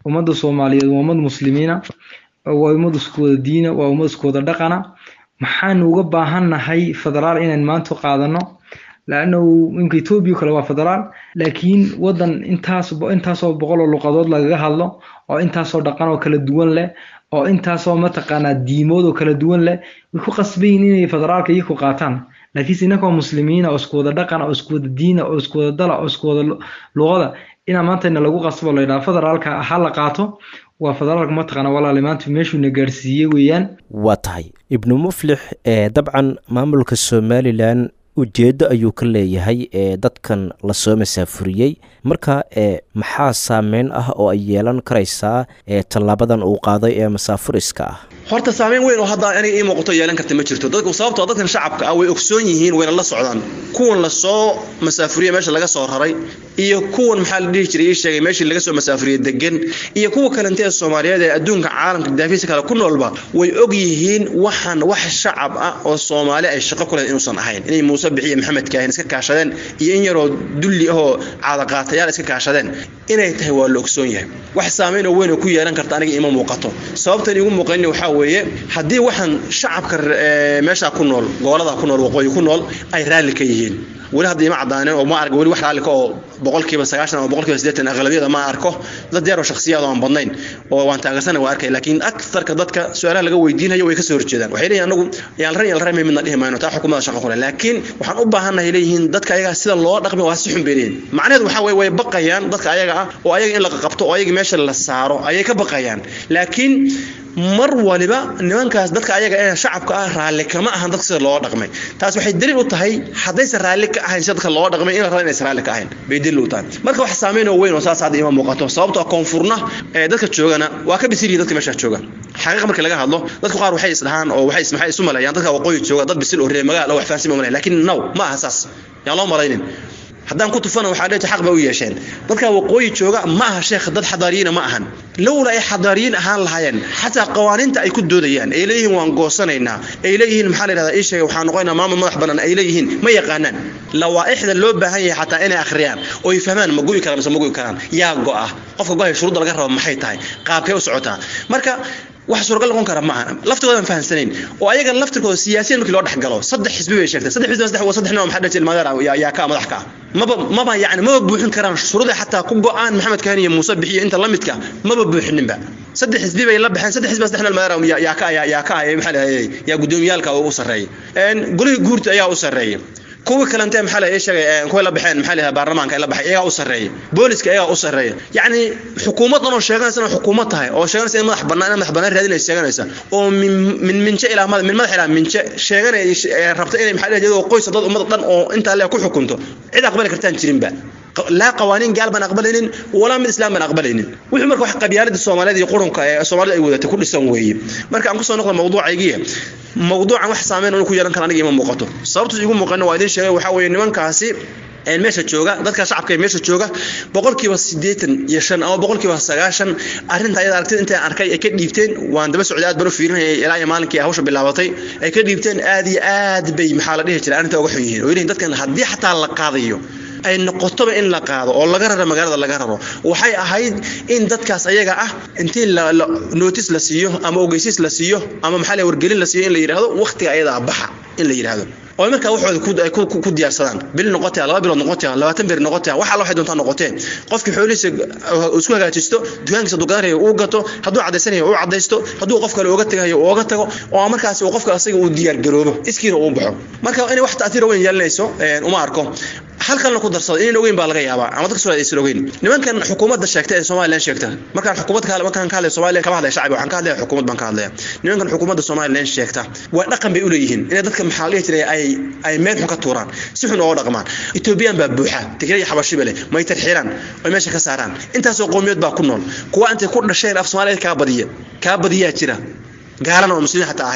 ummadda soomaaliyeed waa ummad muslimiina waa ummad isku wada diina waa ummad isku wada dhaqana maxaanu uga baahannahay federaal inaan maanta qaadano laannahu imka etoobiya kale waa federaal laakiin wadan intaas intaasoo boqol oo luqadood lagaga hadlo oo intaasoo dhaqan oo kala duwan leh oo intaasoo mataqaanaa diimood oo kala duwan leh way ku qasbayin inay federaalka iyaku qaataan laakiinse innakoo muslimiina oo isku wada dhaqana oo isku wada diina oo isku wada dala oo isku wada luqada inaa maanta ina lagu qasbo la yidhaha federaalka ha la qaato waa federaalka mataqaana walaali maanta meeshuuna gaarsiiyey weeyaan waa tahay ibnu muflix ee dabcan maamulka somalilan ujeeddo ayuu ka leeyahay ee dadkan lasoo masaafuriyey marka ee maxaa saameyn ah oo ay yeelan karaysaa ee tallaabadan uu qaaday ee masaafuriska ah horta saameyn weyn oo hadda aniga ii muuqato yeelan karta ma jirto dadku sababtoo dadkan shacabka ah way ogsoon yihiin wayna la socdaan kuwan lasoo masaafuriye meesha laga soo raray iyo kuwan maxaa la dhihi jiray ii sheegay meeshii laga soo masaafuriye degan iyo kuwa kalente ee soomaaliyeed ee adduunka caalamka daafiisa kale ku noolba way og yihiin waxaan wax shacab ah oo soomaali ay shaqo ku lehed inuusan ahayn inay muuse bixiye maxamed kaahin iska kaashadeen iyo in yaroo dulli ahoo caadaqaatayaal iska kaashadeen inay tahay waa la ogsoon yahay wax saameyn oo weyn oo ku yeelan karta aniga ima muuqato sababtan igu muuqanin waxaa weeye haddii waxaan shacabka meeshaa ku nool gobolada ku nool waqooyi ku nool ay raalli ka yihiin weli hadda ima cadaanin oo ma arko weli wax raalli ka oo boqolkiiba sagaashan ama boqolkiiba siddeetan aqlabiyada ma arko dad yar oo shakhsiyaad oo aan badnayn oo waan taageersana waa arkay laakiin aktarka dadka su-aalaha laga weydiinayo way ka soo horjeedaan waxay leeyihin anagu yaan ran yaan ran midna dhihi mayno taa xukuumada shaqo kule laakiin waxaan u baahannahay leeyihiin dadka ayaga sida loo dhaqmi waa si xun bay leeyihin macnaheedu waxaa weye way baqayaan dadka ayaga ah oo ayaga in la qabto oo ayaga meesha la saaro ayay ka baqayaan laakiin mar waliba nimankaas dadka ayaga ee shacabka ah raalli kama ahan dadka sida loo dhaqmay taas waxay daliil u tahay haddaysan raalli ka ahayn sida dadka loo dhaqmay in la raba inaysan raalli ka ahayn bay daliil u tahay marka wax saameyn oo weyn oo saas hadda ima muuqato sababtoo koonfurna ee dadka joogana waa ka bisil yihiin dadka meesha jooga xaqiiqa marka laga hadlo dadku qaar waxay isdhahaan oo waxay maxay isu maleeyaan dadka waqooyi jooga dad bisil oo reer magaal oo wax fahansan ma maleeyaan laakiin no ma aha saas yaan loo malaynin haddaan ku tufana waxaa leeyahay xaq bay u yeesheen dadka waqooyi jooga ma aha sheekh dad xadaariyiina ma ahan lowla ay xadaariyiin ahaan lahaayeen xataa qawaaniinta ay ku doodayaan ay leeyihiin waan goosanaynaa ay leeyihiin maxaa la yidhahdaa ii sheegay waxaan noqonaynaa maamul madax bannaan ay leeyihiin ma yaqaanaan lawaaixda loo baahan yahay xataa inay akhriyaan oo ay fahmaan ma gu'i karaan mise ma gu'i karaan yaa go'a qofka go'aya shuruudda laga rabo maxay tahay qaabkee u socotaa marka wax suuragal noqon kara maaha laftigooda aan fahansanayn oo ayaga laftirkooda siyaasiyan markii loo dhex galo saddex xisbi bay sheegtay saddex xisbi saddex waa saddex nooc maxaa dhajil ilmaadeer yaa ka madax ka maba maba yacni maba buuxin karaan shuruuda xataa ku go'aan maxamed kahani iyo muuse bixiyo inta la midka maba buuxininba saddex xisbi bay la baxeen saddex xisbi saddex nooc ilmaadeer yaa ka yaa ka maxaa lahayay yaa gudoomiyaalka ugu sarreeyay golihii guurta ayaa u sarreeyay kuwii kalente maxaa la sheegay kuway la baxeen maxaa la baarlamaanka ay la baxay iyagaa u sarreeya booliska iyagaa u sarreeya yacni xukuumaddan oo sheeganaysa inay xukuumad tahay oo sheeganaysa in madax bannaan in madax bannaan raadinaysa sheeganaysa oo min min minje ilaa madax min madax ilaa minje sheeganaya rabta inay maxaa la iyadoo qoys dad ummad dhan oo intaa le ku xukunto cid aqbali kartaan jirinba laa qawaaniin gaal baan aqbalaynin walaa mid islaam baan aqbalaynin wuxuu marka wax qabyaalada soomaaliyeed iyo qurunka ee soomaalida ay wadatay ku dhisan weeye marka aan kusoo noqdo mawduucaygiya mawduucan wax saameyn uu ku yeelan kara aniga ima muuqato sababtu igu muuqana waa idin sheegay waxaa weeye nimankaasi meesha jooga dadka shacabka ee meesha jooga boqolkiiba siddeetan iyo shan ama boqolkiiba sagaashan arrinta ayada aragtida intaan arkay ay ka dhiibteen waan daba socday aad baan u fiirinayay ilaa iyo maalinkii hawsha bilaabatay ay ka dhiibteen aad iyo aad bay maxaa la dhihi jiray arrinta uga xun yihiin oo yihiin dadkan haddii xataa la qaadayo ay noqotoba in la qaado oo laga raro magaalada laga raro waxay ahayd in dadkaas ayaga ah intii notice la siiyo ama ogeysiis la siiyo ama maxaa la wargelin la siiyo in la yidhaahdo waqtiga ayadaa baxa in la yidhaahdo oo markaa waxooda ku diyaarsadaan bil noqotaya laba bilood noqotaya labaatan beri noqotaya wax alla waxay doontaa noqotee qofkii xoolihiisa isku hagaajisto dukaankiisa hadduu gadanayo uu gato hadduu cadaysanayo uu cadaysto hadduu qof kale uga tagayo uu uga tago oo markaas uu qofka asaga uu diyaargaroobo iskiina uu baxo marka inay wax ta'tiir weyn yeelanayso uma arko halkan ku darsado inaan ogeyn baa laga yaabaa ama dadka soo aysan ogeyn nimankan xukuumadda sheegta ee Soomaaliland sheegta markaan xukuumad ka markaan ka hadlay Soomaaliland kama hadlay shacbi waxaan ka hadlay xukuumad baan ka hadlay nimankan xukuumadda Soomaaliland sheegta waa dhaqan bay u leeyihiin inay dadka maxaa la jiray ay ay meel xun ka tuuraan si xun oo dhaqmaan Ethiopian baa buuxa Tigray iyo Xabashi bale ma ay tarxiiraan oo meesha ka saaraan intaas oo qoomiyad baa ku nool kuwa intay ku dhasheen af Soomaaliland ka badiya ka badiya jira gaalana oo muslimiin xataa ahayn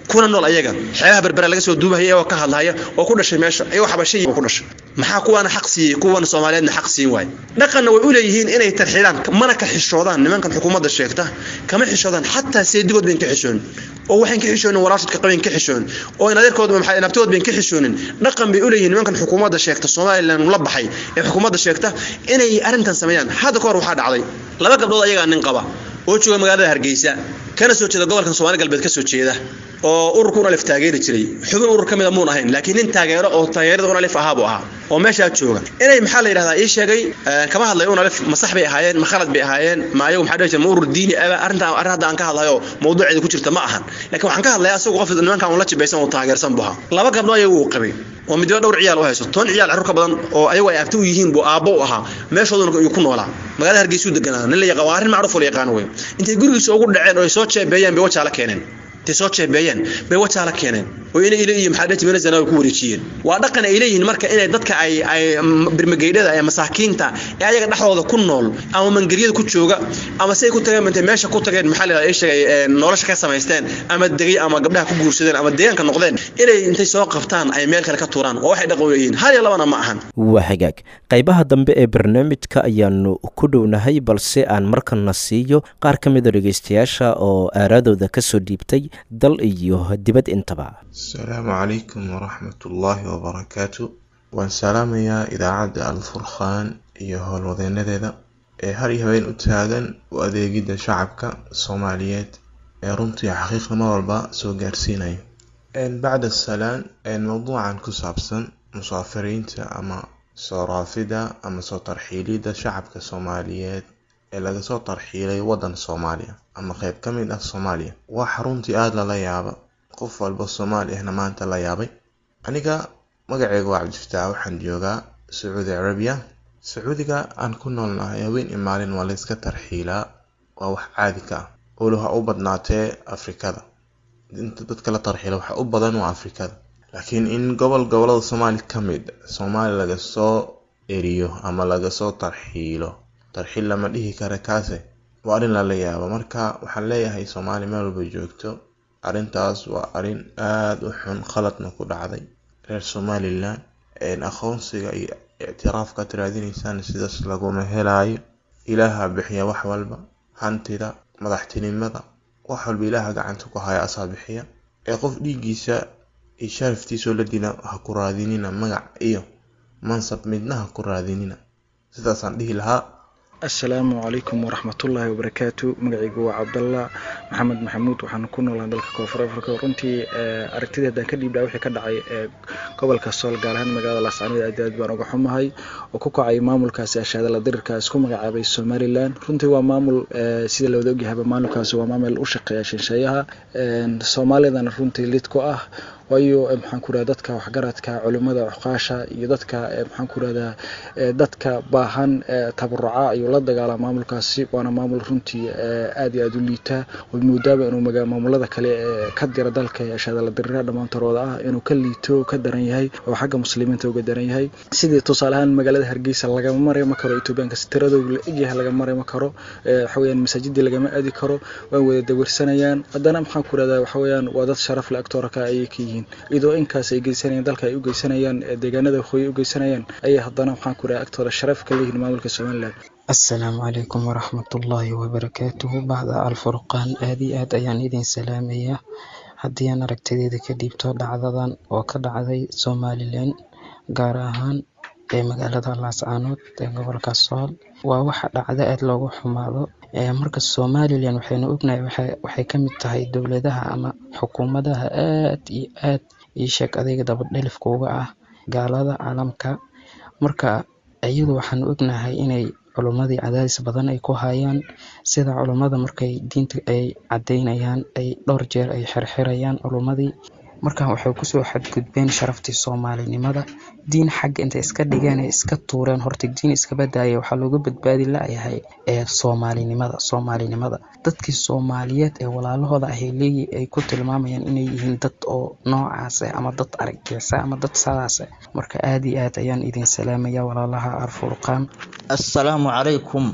kuna nool ayaga xeebaha berbera laga soo duubahaya iyagoo ka hadlahaya oo ku dhashay meesha iyagoo xabashay ku dhashay maxaa kuwaana xaq siiyey kuwan soomaaliyeedna xaq siin waay dhaqanna way u leeyihiin inay tarxiidaan mana ka xishoodaan nimankan xukuumadda sheegta kama xishoodaan xataa seedigood bayn ka xishoonin oo waxayn ka xishoonin walaashadka qabayn ka xishoonin oo in adeerkooda maxay nabtood bayn ka xishoonin dhaqan bay u leeyihiin nimankan xukuumadda sheegta somaliland la baxay ee xukuumadda sheegta inay arrintan sameeyaan hadda ka hor waxaa dhacday laba gabdhood ayagaa nin qaba oo jooga magaalada hargeysa kana soo jeeda gobolkan soomaali galbeed ka soo jeeda oo ururka unalif taageeri jiray xubin urur ka mida muun ahayn laakiin nin taageero oo taageerada unalif ahaa buu ahaa oo meeshaa jooga inay maxaa la yidhahdaa ii sheegay kama hadlayo unalif ma sax bay ahaayeen ma khalad bay ahaayeen ma ayagu maxaa dhihi jira ma urur diini aba arrinta arrin hadda aan ka hadlayo mawduuceeda ku jirta ma ahan laakiin waxaan ka hadlayaa asagu qof nimankan un la jibaysan oo taageersan buu ahaa laba gabdho ayagu uu qabay oo midba dhowr ciyaal u hayso toban ciyaal carruur ka badan oo ayagu ay abti u yihiin buu aabbo u ahaa meeshooduna uu ku noolaa magaalada hargeysuu deganaa nin la yaqaan waa arrin macruuf oo la yaqaan wey intay gurigiisa ugu dhaceen oo ay soo jeebeeyeen bay wajaa la keeneen intay soo jeebeeyeen bay wajaa la keeneen oo inay ila iyo maxaa dhati meelazana ku wareejiyeen waa dhaqan ay leeyihiin marka inay dadka ay ay birmageydhada ee masaakiinta ee ayaga dhexdooda ku nool ama mangeriyada ku jooga ama si ay ku tageen intay meesha ku tageen maxaa la ay sheegay nolosha ka samaysteen ama degay ama gabdhaha ku guursadeen ama deegaanka noqdeen inay intay soo qabtaan ay meel kale ka tuuraan oo waxay dhaqan u leeyihiin hal iyo labana ma ahan waa hagaag qaybaha dambe ee barnaamijka ayaanu ku dhownahay balse aan markana siiyo qaar ka mida dhegeystayaasha oo aaraadooda kasoo dhiibtay dal iyo dibad intaba asalaamu calaykum waraxmatullaahi wabarakaatu waan salaamayaa idaacadda alfurqaan iyo howlwadeenadeeda ee har iyo habeen u taagan u adeegidda shacabka soomaaliyeed ee runtii xaqiiqnimo walba soo gaarsiinayo bacda salaan mowduucan ku saabsan musaafiriinta ama soo raafida ama soo tarxiilidda shacabka soomaaliyeed ee laga soo tarxiilay waddan soomaaliya ama qeyb ka mid ah soomaaliya wax runtii aada lala yaaba qof walba soomaali ahna maanta la yaabay aniga magaceyga waa cabdifataax waxaan joogaa sacuudi carabiya sacuudiga aan ku noolnahay haween iyo maalin waa layska tarxiilaa waa wax caadi ka ah olo ha u badnaatee afrikada inta dadka la tarxiila waxa u badan waa afrikada laakiin in gobol gobolada soomaali ka mid soomaali laga soo eriyo ama laga soo tarxiilo tarxiil lama dhihi kara kaase waa arrin lala yaabo marka waxaan leeyahay soomaali meel walba joogto arrintaas waa arrin aada u xun khaladna ku dhacday reer somalilan aqoonsiga iyo ictiraafkaad raadinaysaan sidaas laguma helaayo ilaaha bixiya wax walba hantida madaxtinimada wax walba ilaaha gacanta ku haya asaa bixiya ee qof dhiiggiisa iyo sharaftiisoo la dila ha ku raadinina magac iyo mansab midna ha ku raadinina sidaasaan dhihi lahaa assalaamu calaykum waraxmatullaahi wabarakaatu magacaygu waa cabdallah maxamed maxamuud waxaan ku noolaa dalka koonfur afrika runtii aragtida haddaan ka dhiibdhaa wixii ka dhacay gobolka sool gaar ahaan magaalada laascaanood aad aad baan uga xumahay oo ku kacay maamulkaasi ashaadala dirirka isku magacaabay somalilan runtii waa maamul sida lawada ogyahayba maamulkaasi waa maamul u shaqeeya shinsheeyaha soomaalidana runtii lid ku ah waayo maxaan ku rahda dadka waxgaradka culimada cuqaasha iyo dadka maxaan ku rahdaa dadka baahan tabaruca ayuu la dagaalaa maamulkaasi waana maamul runtii aad iyo aada u liitaa way moodaaba inuu maamulada kale ka dira dalka shaadala dirira dhammaantarooda ah inuu ka liito ka daran yahay oo xagga muslimiinta uga daran yahay sidii tusaale ahaan magaalada hargeysa lagama maray ma karo etoobiyaanka tiradoodu la egyahay laga maray ma karo waxaweyaan masaajidii lagama aadi karo waan wada dawirsanayaan haddana maxaan ku rahdaa waxaweyaan waa dad sharaf le agtooraka ayay ka yihiin iyadoo inkaas ay geysanayaan dalka ay u geysanayaan deegaanada waqooyi u geysanayaan ayay haddana waxaan ku rahaa agtooda sharaf ka leeyihiin maamulka somaliland assalaamu calaykum waraxmatullaahi wabarakaatuhu bacda alfurqaan aad iyo aad ayaan idin salaamayaa haddii aan aragtideeda ka dhiibto dhacdadan oo ka dhacday somalilan gaar ahaan ee magaalada laascaanood ee gobolka sool waa waxa dhacda aad loogu xumaado marka somalilan waxaynu ognahay waxay ka mid tahay dowladaha ama xukuumadaha aad iyo aad ii sheeg adayga dabadhelifka uga ah gaalada caalamka marka iyadu waxaanu ognahay inay culummadii cadaadis badan ay ku hayaan sida culummada markay diinta ay caddeynayaan ay dhowr jeer ay xirxirayaan culummadii markan waxay kusoo xadgudbeen sharaftii soomaalinimada diin xagga intay iska dhigeen ay iska tuureen horta diin iska badaaya waxaa looga badbaadi la-yahay ee soomaalinimada soomaalinimada dadkii soomaaliyeed ee walaalahooda ahay leeyi ay ku tilmaamayaan inay yihiin dad oo noocaase ama dad argixisa ama dad sadaase marka aada iyo aad ayaan idin salaamaya walaalaha arfurqaan assalaamu calaykum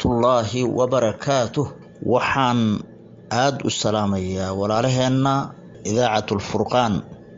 waraxmatullaahi wabarakaatuh waxaan aada u salaamayaa walaalaheenna idaacatu lfurqaan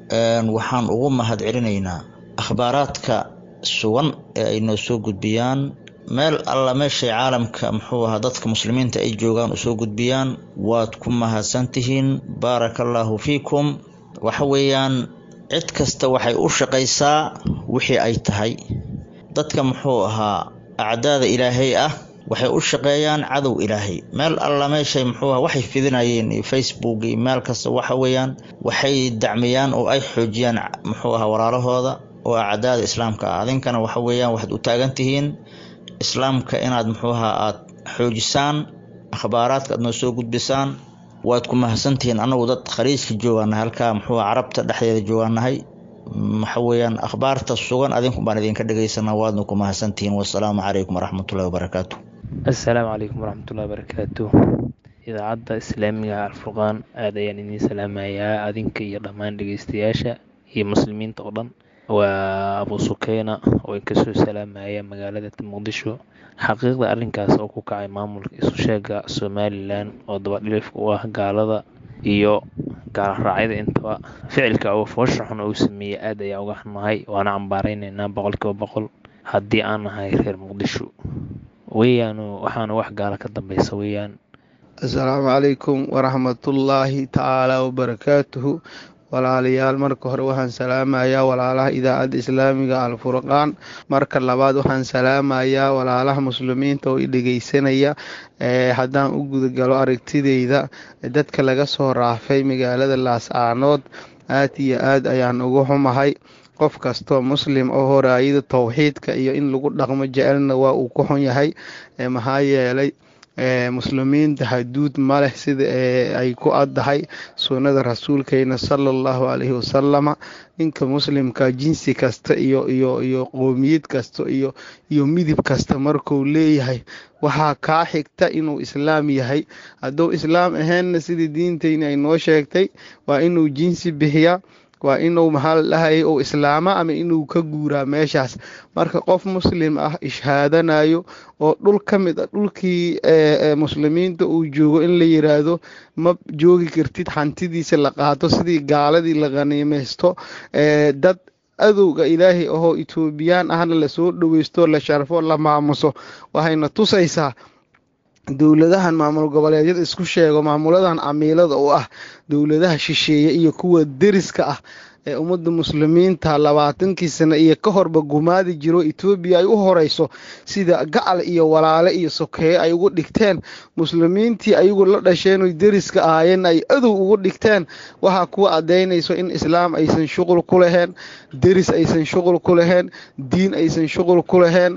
waxaan ugu mahadcelinaynaa akhbaaraadka sugan ee ay noo soo gudbiyaan meel alla meeshay caalamka muxuu ahaa dadka muslimiinta ay joogaan usoo gudbiyaan waad ku mahadsantihiin baaraka allaahu fiikum waxa weeyaan cid kasta waxay u shaqaysaa wixii ay tahay dadka muxuu ahaa acdaada ilaahay ah waxay u shaqeeyaan cadow ilaahay meel alla meeshay muxuu aha waxay fidinayeen iyo facebook iyo meel kasta waxa weeyaan waxay dacmiyaan oo ay xoojiyaan muxuu ahaa walaalahooda oo acdaada islaamka ah adinkana waxa weeyaan waxaad u taagan tihiin islaamka inaad muxuu ahaa aad xoojisaan akhbaaraadka aad noo soo gudbisaan waad ku mahadsantihiin annagu dad khaliijka joogaanahay halkaa muxuu carabta dhexdeeda joogaanahay waxa weeyaan akhbaarta sugan adinku baan idinka dhegaysanaa waadna ku mahadsantihiin wasalaamu calaykum waraxmatullahi wabarakaatu assalaamu calaykum waraxmatullahi wabarakaatu idaacadda islaamiga alfurqaan aad ayaan idiin salaamayaa adinka iyo dhammaan dhegeystayaasha iyo muslimiinta oo dhan waa abu sukeyna oo inkasoo salaamaya magaalada muqdisho xaqiiqda arrinkaas oo ku kacay maamulka isu sheega somalilan oo dabadhilifka u ah gaalada iyo gaalraacyada intaba ficilka oo foosha xun uu sameeyey aad ayaa uga xunahay waana cambaaraynaynaa boqolkiiba boqol haddii aan nahay reer muqdisho weeyaanu waxaana wax gaala ka dambeysa weeyaan assalaamu calaykum waraxmatullaahi tacaala wabarakaatuhu walaalayaal marka hore waxaan salaamayaa walaalaha idaacadda islaamiga alfurqaan marka labaad waxaan salaamayaa walaalaha muslimiinta oo i dhegeysanaya haddaan u gudagalo aragtideyda dadka laga soo raafay magaalada laascaanood aad iyo aad ayaan uga xumahay qof kastoo muslim oo horaayada towxiidka iyo in lagu dhaqmo jecelna waa uu ku xun yahay maxaa yeelay muslimiinta haduud ma leh sida ay ku addahay sunnada rasuulkeena sala allahu calayhi wasalama ninka muslimka jinsi kasta iyo iyo iyo qoomiyad kasta iyo iyo midib kasta markuu leeyahay waxaa kaa xigta inuu islaam yahay hadduu islaam ahaynna sidii diinteyni ay noo sheegtay waa inuu jinsi bixiyaa waa inuu maxaa la dhahayay uu islaama ama inuu ka guuraa meeshaas marka qof muslim ah ishaadanayo oo dhul ka mid a dhulkii muslimiinta uu joogo in la yiraahdo ma joogi kartid hantidiisa la qaato sidii gaaladii la khaniimaysto dad adowga ilaahay ahoo etoobiyaan ahna lasoo dhoweysto la sharfo la maamuso waxayna tusaysaa dowladahan maamul goboleedyada isku sheego maamuladan camiilada oo ah dowladaha shisheeye iyo kuwa deriska ah ee ummadda muslimiinta labaatankii sano iyo ka horba gumaadi jiro etoobiya ay u horeyso sida gacal iyo walaale iyo sokeeye ay ugu dhigteen muslimiintii ayagu la dhasheen oy deriska ahaayeen ay adow ugu dhigteen waxaa kuwa caddaynayso in islaam aysan shuqul ku laheen deris aysan shuqul ku laheen diin aysan shuqul ku laheen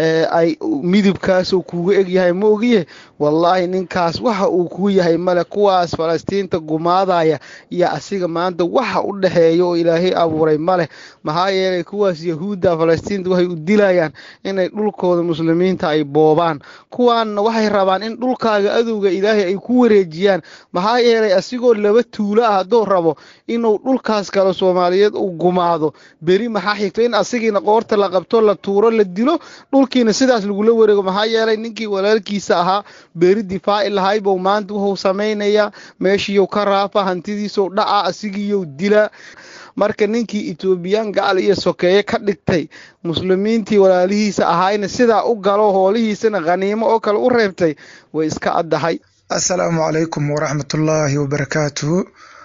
ay midibkaasuu kuuga egyahay ma ogiye wallaahi ninkaas waxa uu kuu yahay male kuwaas falastiinta gumaadaya iyo asiga maanta waxa u dhexeeya oo ilaahay abuuray maleh maxaa yeelay kuwaas yahuudda falastiinta waxay u dilayaan inay dhulkooda muslimiinta ay boobaan kuwaanna waxay rabaan in dhulkaaga adowga ilaahay ay ku wareejiyaan maxaa yeelay asigoo laba tuulo ah hadduu rabo inuu dhulkaas kale soomaaliyeed uu gumaado beri maxaa xigto in asigiina qoorta la qabto la tuuro la dilo dhulkiina sidaas lagula wareego maxaa yeelay ninkii walaalkiisa ahaa beri difaaci lahaybuu maanta wuxuu samaynayaa meeshiiyou ka raafa hantidiisou dhaca asigiiyou dilaa marka ninkii etoobiyaan gacal iyo sokeeye ka dhigtay muslimiintii walaalihiisa ahaayna sidaa u galo hoolihiisana khaniimo oo kale u reebtay way iska addahay assalaamu calaykum waraxmatullaahi wabarakaatuhu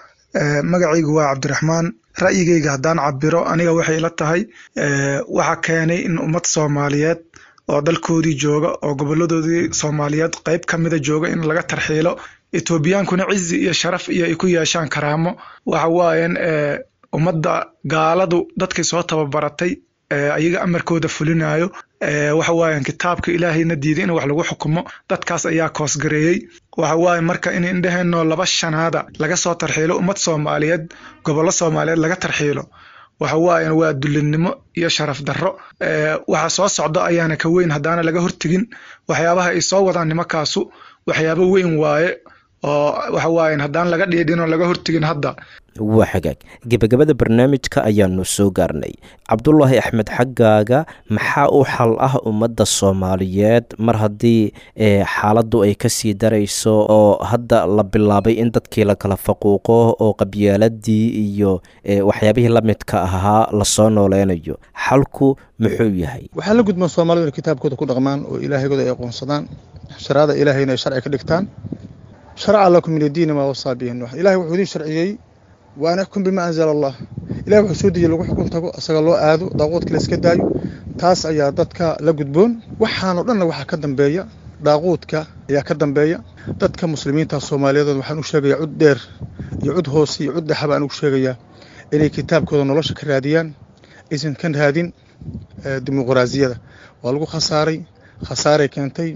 magacaygu waa cabdiraxmaan ra'yigayga haddaan cabiro aniga waxay ila tahay waxaa keenay in ummad soomaaliyeed oo dalkoodii jooga oo goboladoodii soomaaliyeed qayb ka mida jooga in laga tarxiilo etoobiyaankuna cizi iyo sharaf iyo ay ku yeeshaan karaamo waxa waayan ummadda gaaladu dadkay soo tababaratay ayaga amarkooda fulinayo waxa waayan kitaabka ilaahayna diiday in wax lagu xukumo dadkaas ayaa koosgareeyey waxa waaye marka in indheheenoo laba shanaada laga soo tarxiilo ummad soomaaliyeed gobollo soomaaliyeed laga tarxiilo waxa waayan waa dulinimo iyo sharaf darro waxa soo socdo ayaana ka weyn haddaana laga hortegin waxyaabaha ay soo wadaan nimankaasu waxyaabo weyn waaye oo waxa waaye haddaan laga dhiidhin oo laga hortegin hadda waa xagaag gebagabada barnaamijka ayaanu soo gaarnay cabdulaahi axmed xaggaaga maxaa u xal ah ummadda soomaaliyeed mar haddii xaaladdu ay kasii darayso oo hadda la bilaabay in dadkii la kala faquuqo oo qabyaaladii iyo waxyaabihii la midka ahaa lasoo nooleynayo xalku muxuu yahay waxaa la gudboon soomaalidu inay kitaabkooda ku dhaqmaan oo ilaahigooda ay aqoonsadaan sharaada ilaahayna ay sharci ka dhigtaan sharaca lakum min addiini maa wasaa bihi nuux ilahay wuxuu idin sharciyey wa an ixkum bima anzala allah ilahi wuxuu soo dejiyey lagu xukun tago isaga loo aado daaquudka la iska daayo taas ayaa dadka la gudboon waxaanoo dhanna waxaa ka dambeeya daaquudka ayaa ka dambeeya dadka muslimiinta soomaaliyeed waxaan u sheegayaa cud dheer iyo cud hoose iyo cud dhexaba aan ugu sheegayaa inay kitaabkooda nolosha ka raadiyaan aysan ka raadin dimuqraasiyada waa lagu khasaaray khasaaray keentay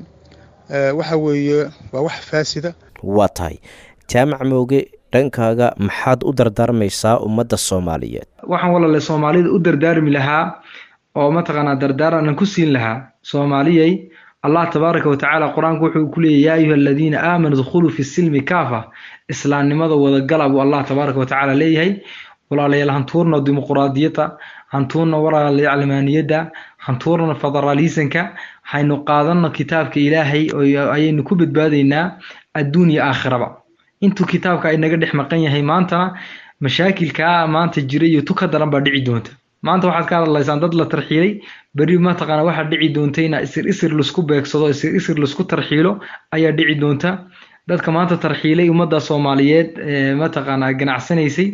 waxa weeye waa wax faasida waa tahay jaamac mooge dhankaaga maxaad u dardaarmaysaa ummadda soomaaliyeed waxaan walaale soomaalida u dardaarmi lahaa oo mataqaanaa dardaaranan ku siin lahaa soomaaliyay allah tabaaraka watacaala qur-aanku wuxuu ku leeyahy yaa ayuha aladiina aamanuu dkhuluu fi silmi kaafa islaamnimada wadagala buu allah tabaaraka watacaala leeyahay walaalayaal hantuurna dimuquraadiyadda hantuurna walaalayaal calmaaniyadda hantuurna federaalisanka haynu qaadanno kitaabka ilaahay ayaynu ku badbaadaynaa adduun iyo aakhiraba intuu kitaabka ay naga dhex maqan yahay maantana mashaakilkaa maanta jira iyo tu ka daran baa dhici doonta maanta waxaad ka hadlaysaan dad la tarxiilay beri mataqaana waxaa dhici doonta ina isir isir laisku beegsado isir isir laisku tarxiilo ayaa dhici doonta dadka maanta tarxiilay ummadda soomaaliyeed mataqaanaa ganacsanaysay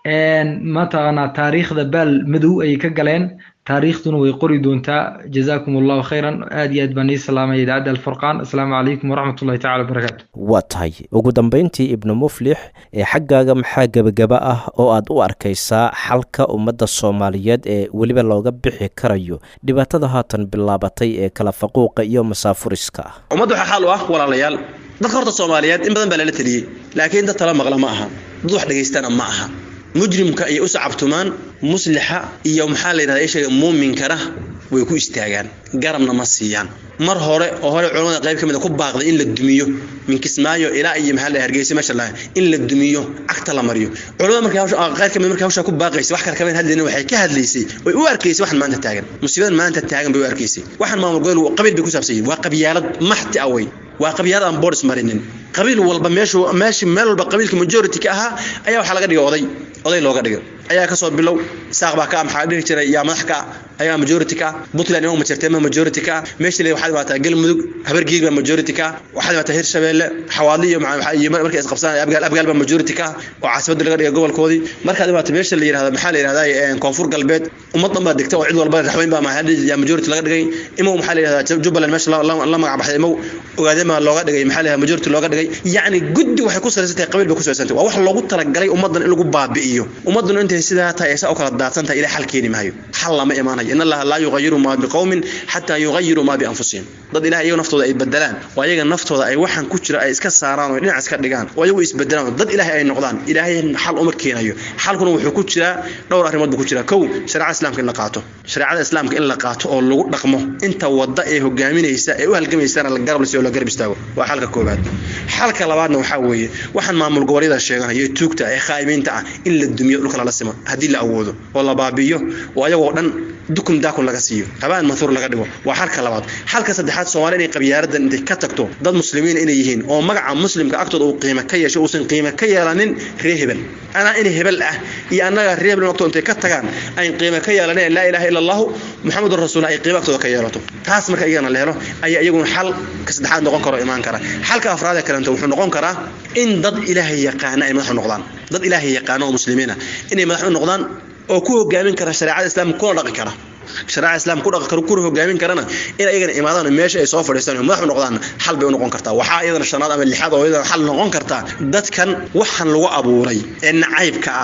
mataqaanaa taariikhda baal madow ayay ka galeen taariikhduna way qori doontaa jazaakum allahu khayran aad iyo aad baan ii salaamaya idaacadda alfurqaan asalaamu calaykum waraxmat ullahi tacala wabarakaatu waa tahay ugu dambeyntii ibnu muflix ee xaggaaga maxaa gebagaba ah oo aad u arkaysaa xalka ummadda soomaaliyeed ee weliba looga bixi karayo dhibaatada haatan bilaabatay ee kala faquuqa iyo masaafuriska ah ummadda waxaa xaal u ah walaalayaal dadka horta soomaaliyeed in badan baa lala teliyey laakiin dad tala maqla ma aha dad wax dhagaystana ma aha mujrimka iyo u sacabtumaan muslixa iyo maxaa la yidhahda ishaga muuminkana way ku istaagaan garabna ma siiyaan mar hore oo hore culamada qayb ka mid a ku baaqday in la dumiyo min kismaayo ilaa iyo maxaa la hargeysa meesha la in la dumiyo cagta la mariyo culamada markay hawsha qayb ka mid markay hawsha ku baaqaysay wax kale kama hadlayna waxay ka hadlaysay way u arkaysay waxan maanta taagan musiibadan maanta taagan bay u arkaysay waxan maamul gobol qabiil bay ku saabsan yihiin waa qabyaalad maxti awey waa qabyaalad aan boodis marinin qabiil walba meeshu meeshi meel walba qabiilka majority ka ahaa ayaa waxaa laga dhigay oday oday looga dhigay ayaa kasoo bilow saaq baa ka maxaa dhihi jiray yaa madax ka ayaa majority ka puntland ima majarteema majority ka meesha le waxaad imaataa galmudug habargiig baa majority ka waxaad imaataa hirshabeelle xawaadli iyo iyo markay isqabsanaya abgaal abgaal baa majority ka oo caasimadda laga dhigay gobolkoodii markaad imaataa meesha la yidhahda maxaa la yidhahdaa koonfur galbeed ummad dhan baa degta oo cid walba raxweyn baa maxaa yaa majority laga dhigay imow maxaa la yidhahdaa jubbaland meesha la magac baxday imow ogaadema looga dhigay maxaa la yidhahdaa majority looga dhigay yacni guddi waxay ku salaysan tahay qabiil bay ku salaysan tahay waa wax loogu talagalay ummaddan in lagu baabi'iyo ummadduna intay sidaa tahay aysa u kala daadsan tahay ilaa xal keeni maayo xal lama imaanayo in allaha laa yuqayiru maa biqowmin xataa yuqayiruu maa bianfusihim dad ilaah iyaga naftooda ay bedelaan oo ayaga naftooda ay waxaan ku jira ay iska saaraan oo dhinac iska dhigaan oo ayagu isbedelaan dad ilaahay ay noqdaan ilaahay xal uma keenayo xalkuna wuxuu ku jiraa dhowr arrimood buu ku jiraa kow shareecada islaamka in la qaato shareecada islaamka in la qaato oo lagu dhaqmo inta wadda ee hogaaminaysa ee u halgamaysana la garab lasiyo la garab istaago waa xalka koobaad xalka labaadna waxaa weeye waxaan maamul goboleeda sheeganaya ee tuugta ee khaa'imiinta ah in la dumiyo dhulka lala simo haddii la awoodo oo la baabi'iyo oo ayagoo dhan dukun daakun laga siiyo habaan mathuur laga dhigo waa xalka labaad xalka saddexaad soomaali inay qabyaaradan intay ka tagto dad muslimiin inay yihiin oo magaca muslimka agtooda uu qiimo ka yeesho uusan qiimo ka yeelanin ree hebel anaa in hebel ah iyo annaga ree hebel agtooda intay ka tagaan ayn qiimo ka yeelanin laa ilaaha illa allahu muxamedun rasuul ay qiimo agtooda ka yeelato taas marka iyagana la helo ayaa iyaguna xal ka saddexaad noqon karo imaan kara xalka afraad ee kalenta wuxuu noqon karaa in dad ilaahay yaqaana ay madax u noqdaan dad ilaahay yaqaana oo muslimiina inay madax u noqdaan oo ku hogaamin kara shareecada islaamka kuna dhaqi kara shareecada islaamka ku dhaqi kara kuna hogaamin karana in ayagana imaadaan meesha ay soo fadhiistaan oo madax u noqdaan xal bay u noqon kartaa waxaa iyadana shanaad ama lixaad oo iyadana xal noqon kartaa dadkan waxan lagu abuuray ee nacaybka ah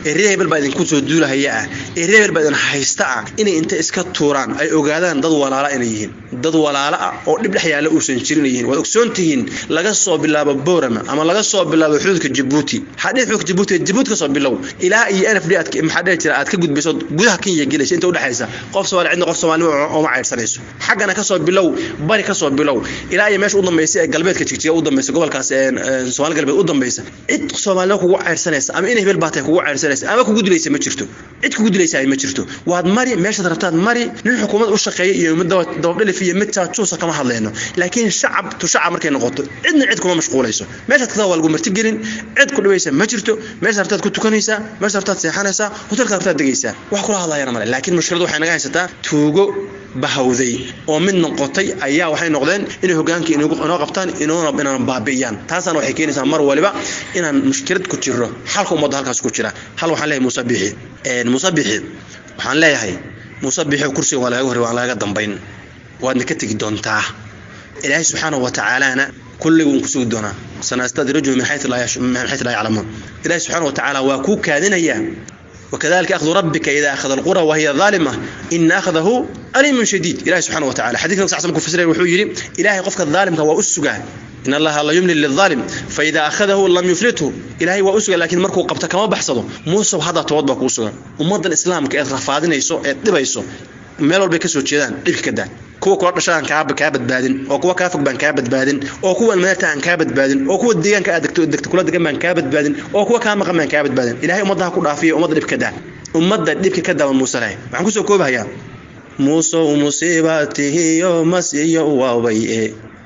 ee reer hebel baa idinku soo duulahaya ah ee reer hebel baa idin haysta ah inay inta iska tuuraan ay ogaadaan dad walaala inay yihiin dad walaala ah oo dhib dhex yaalla uusan jirin yihiin waad ogsoon tihiin laga soo bilaabo boorama ama laga soo bilaabo xuduudka jabuuti hadhihi xuduudka jabuuti jabuuti ka soo bilow ilaa iyo n f d aad maxaa dhihi jira aad ka gudbayso gudaha kenya gelaysa inta udhexaysa qof soomaali cidna qof soomaalnimo ooma caydhsanayso xaggana ka soo bilow bari ka soo bilow ilaa iyo meesha u dambaysa ee galbeedka jigjiga u dambaysa gobolkaas soomaali galbeed u dambaysa cid soomaalnimo kugu caydhsanaysa ama in hebel baatay kugu caydhsanaysa ama kugu dilaysa ma jirto cid kugu dilaysa ma jirto waad mari meeshaad rabtaad mari nin xukuumad u shaqeeya iyo mid dabadhalif iyo mid jaajuusa kama hadlayno laakiin shacab tu shacab markay noqoto cidna cid kuma mashquulayso meeshaad kadaa waa lagu martigelin cid ku dhibaysa ma jirto meesha rabtaad ku tukanaysaa meesha rabtaad seexanaysaa hotelka rabtaad degaysaa wax kula hadlayana male laakiin mushkiladu waxay naga haysataa tuugo bahawday oo mid noqotay ayaa waxay noqdeen inay hogaankii inoo qabtaan inoona inaan baabi'iyaan taasana waxay keenaysaa mar waliba inaan mushkilad ku jirro xalka ummadda halkaas ku jira hal waxaan leeyahay muuse bixi muuse bixi waxaan leeyahay muuse bixi kursiga waa lagaga horey waan lagaga dambayn waadna ka tegi doontaa ilaahay subxaanahu wa tacaalaana kulliga uun ku sugi doonaa sanastadrijuhu min xaytu laa yaclamuun ilaahay subxaanahu wa tacaala waa kuu kaadinayaa وكذلك أخذ ربك إذا أخذ القرى وهي ظالمة إن أخذه أليم شديد إلهي سبحانه وتعالى حديث نفس عصمك في سرير وحوي إلهي قفك الظالم هو أسجع إن الله لا يملي للظالم فإذا أخذه لم يفلته إلهي وأسجع لكن مركو قبتك ما بحصده موسى هذا توضبك أسجع ومضى الإسلام كأثر رفاضين يسوع يتبع meel walbay ka soo jeedaan dhibka ka daa kuwa kula dhasha aan kaa kaa badbaadin oo kuwa kaa fog baan kaa badbaadin oo kuwa meerta aan kaa badbaadin oo kuwa deegaanka aad degto degto kula degan baan kaa badbaadin oo kuwa kaa maqan baan kaa badbaadin ilaahay ummadda ku dhaafiyo ummadda dhibka daa ummadda dhibka ka daa muuse lahay waxaan kusoo koobahayaa muusow musiibatihiyo masiyo waawaye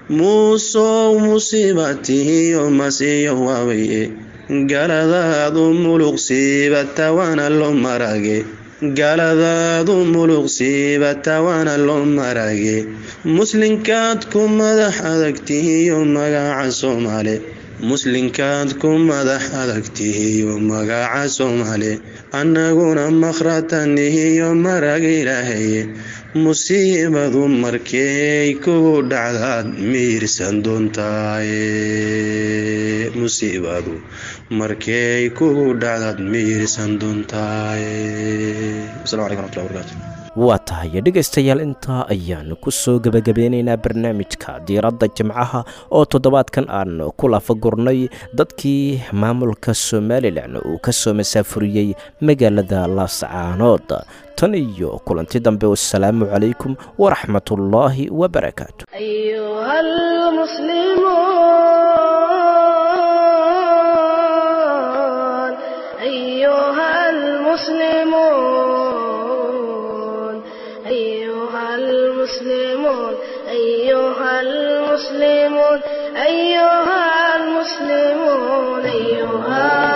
muusow musiibatihiyo masiyo waawaye galadaadu muluqsiibata waana loo marage galadaadu muluqsiibata waana loo marage muslinkaad ku madax adagtihiyo magaca soomaale muslinkaad ku madax adagtihiyo magaca soomaale annaguna makratanihiyo marag ilaahaye musiibadu markay kugu dhacdaad miirsan doontaaye musiibadu markay kugu dhacdaad miirsan doontaaye asalaamu calaykum waraxmatullahi wabarakaatu waa tahay dhegaystayaal intaa ayaanu ku soo gebagabeynaynaa barnaamijka diiradda jimcaha oo toddobaadkan aan ku lafagurnay dadkii maamulka somalilan uu ka soo masaafuriyey magaalada laascaanood tan iyo kulanti dambe wasalaamu calaykum waraxmatullaahi wabarakaatu المسلمون أيها المسلمون أيها المسلمون أيها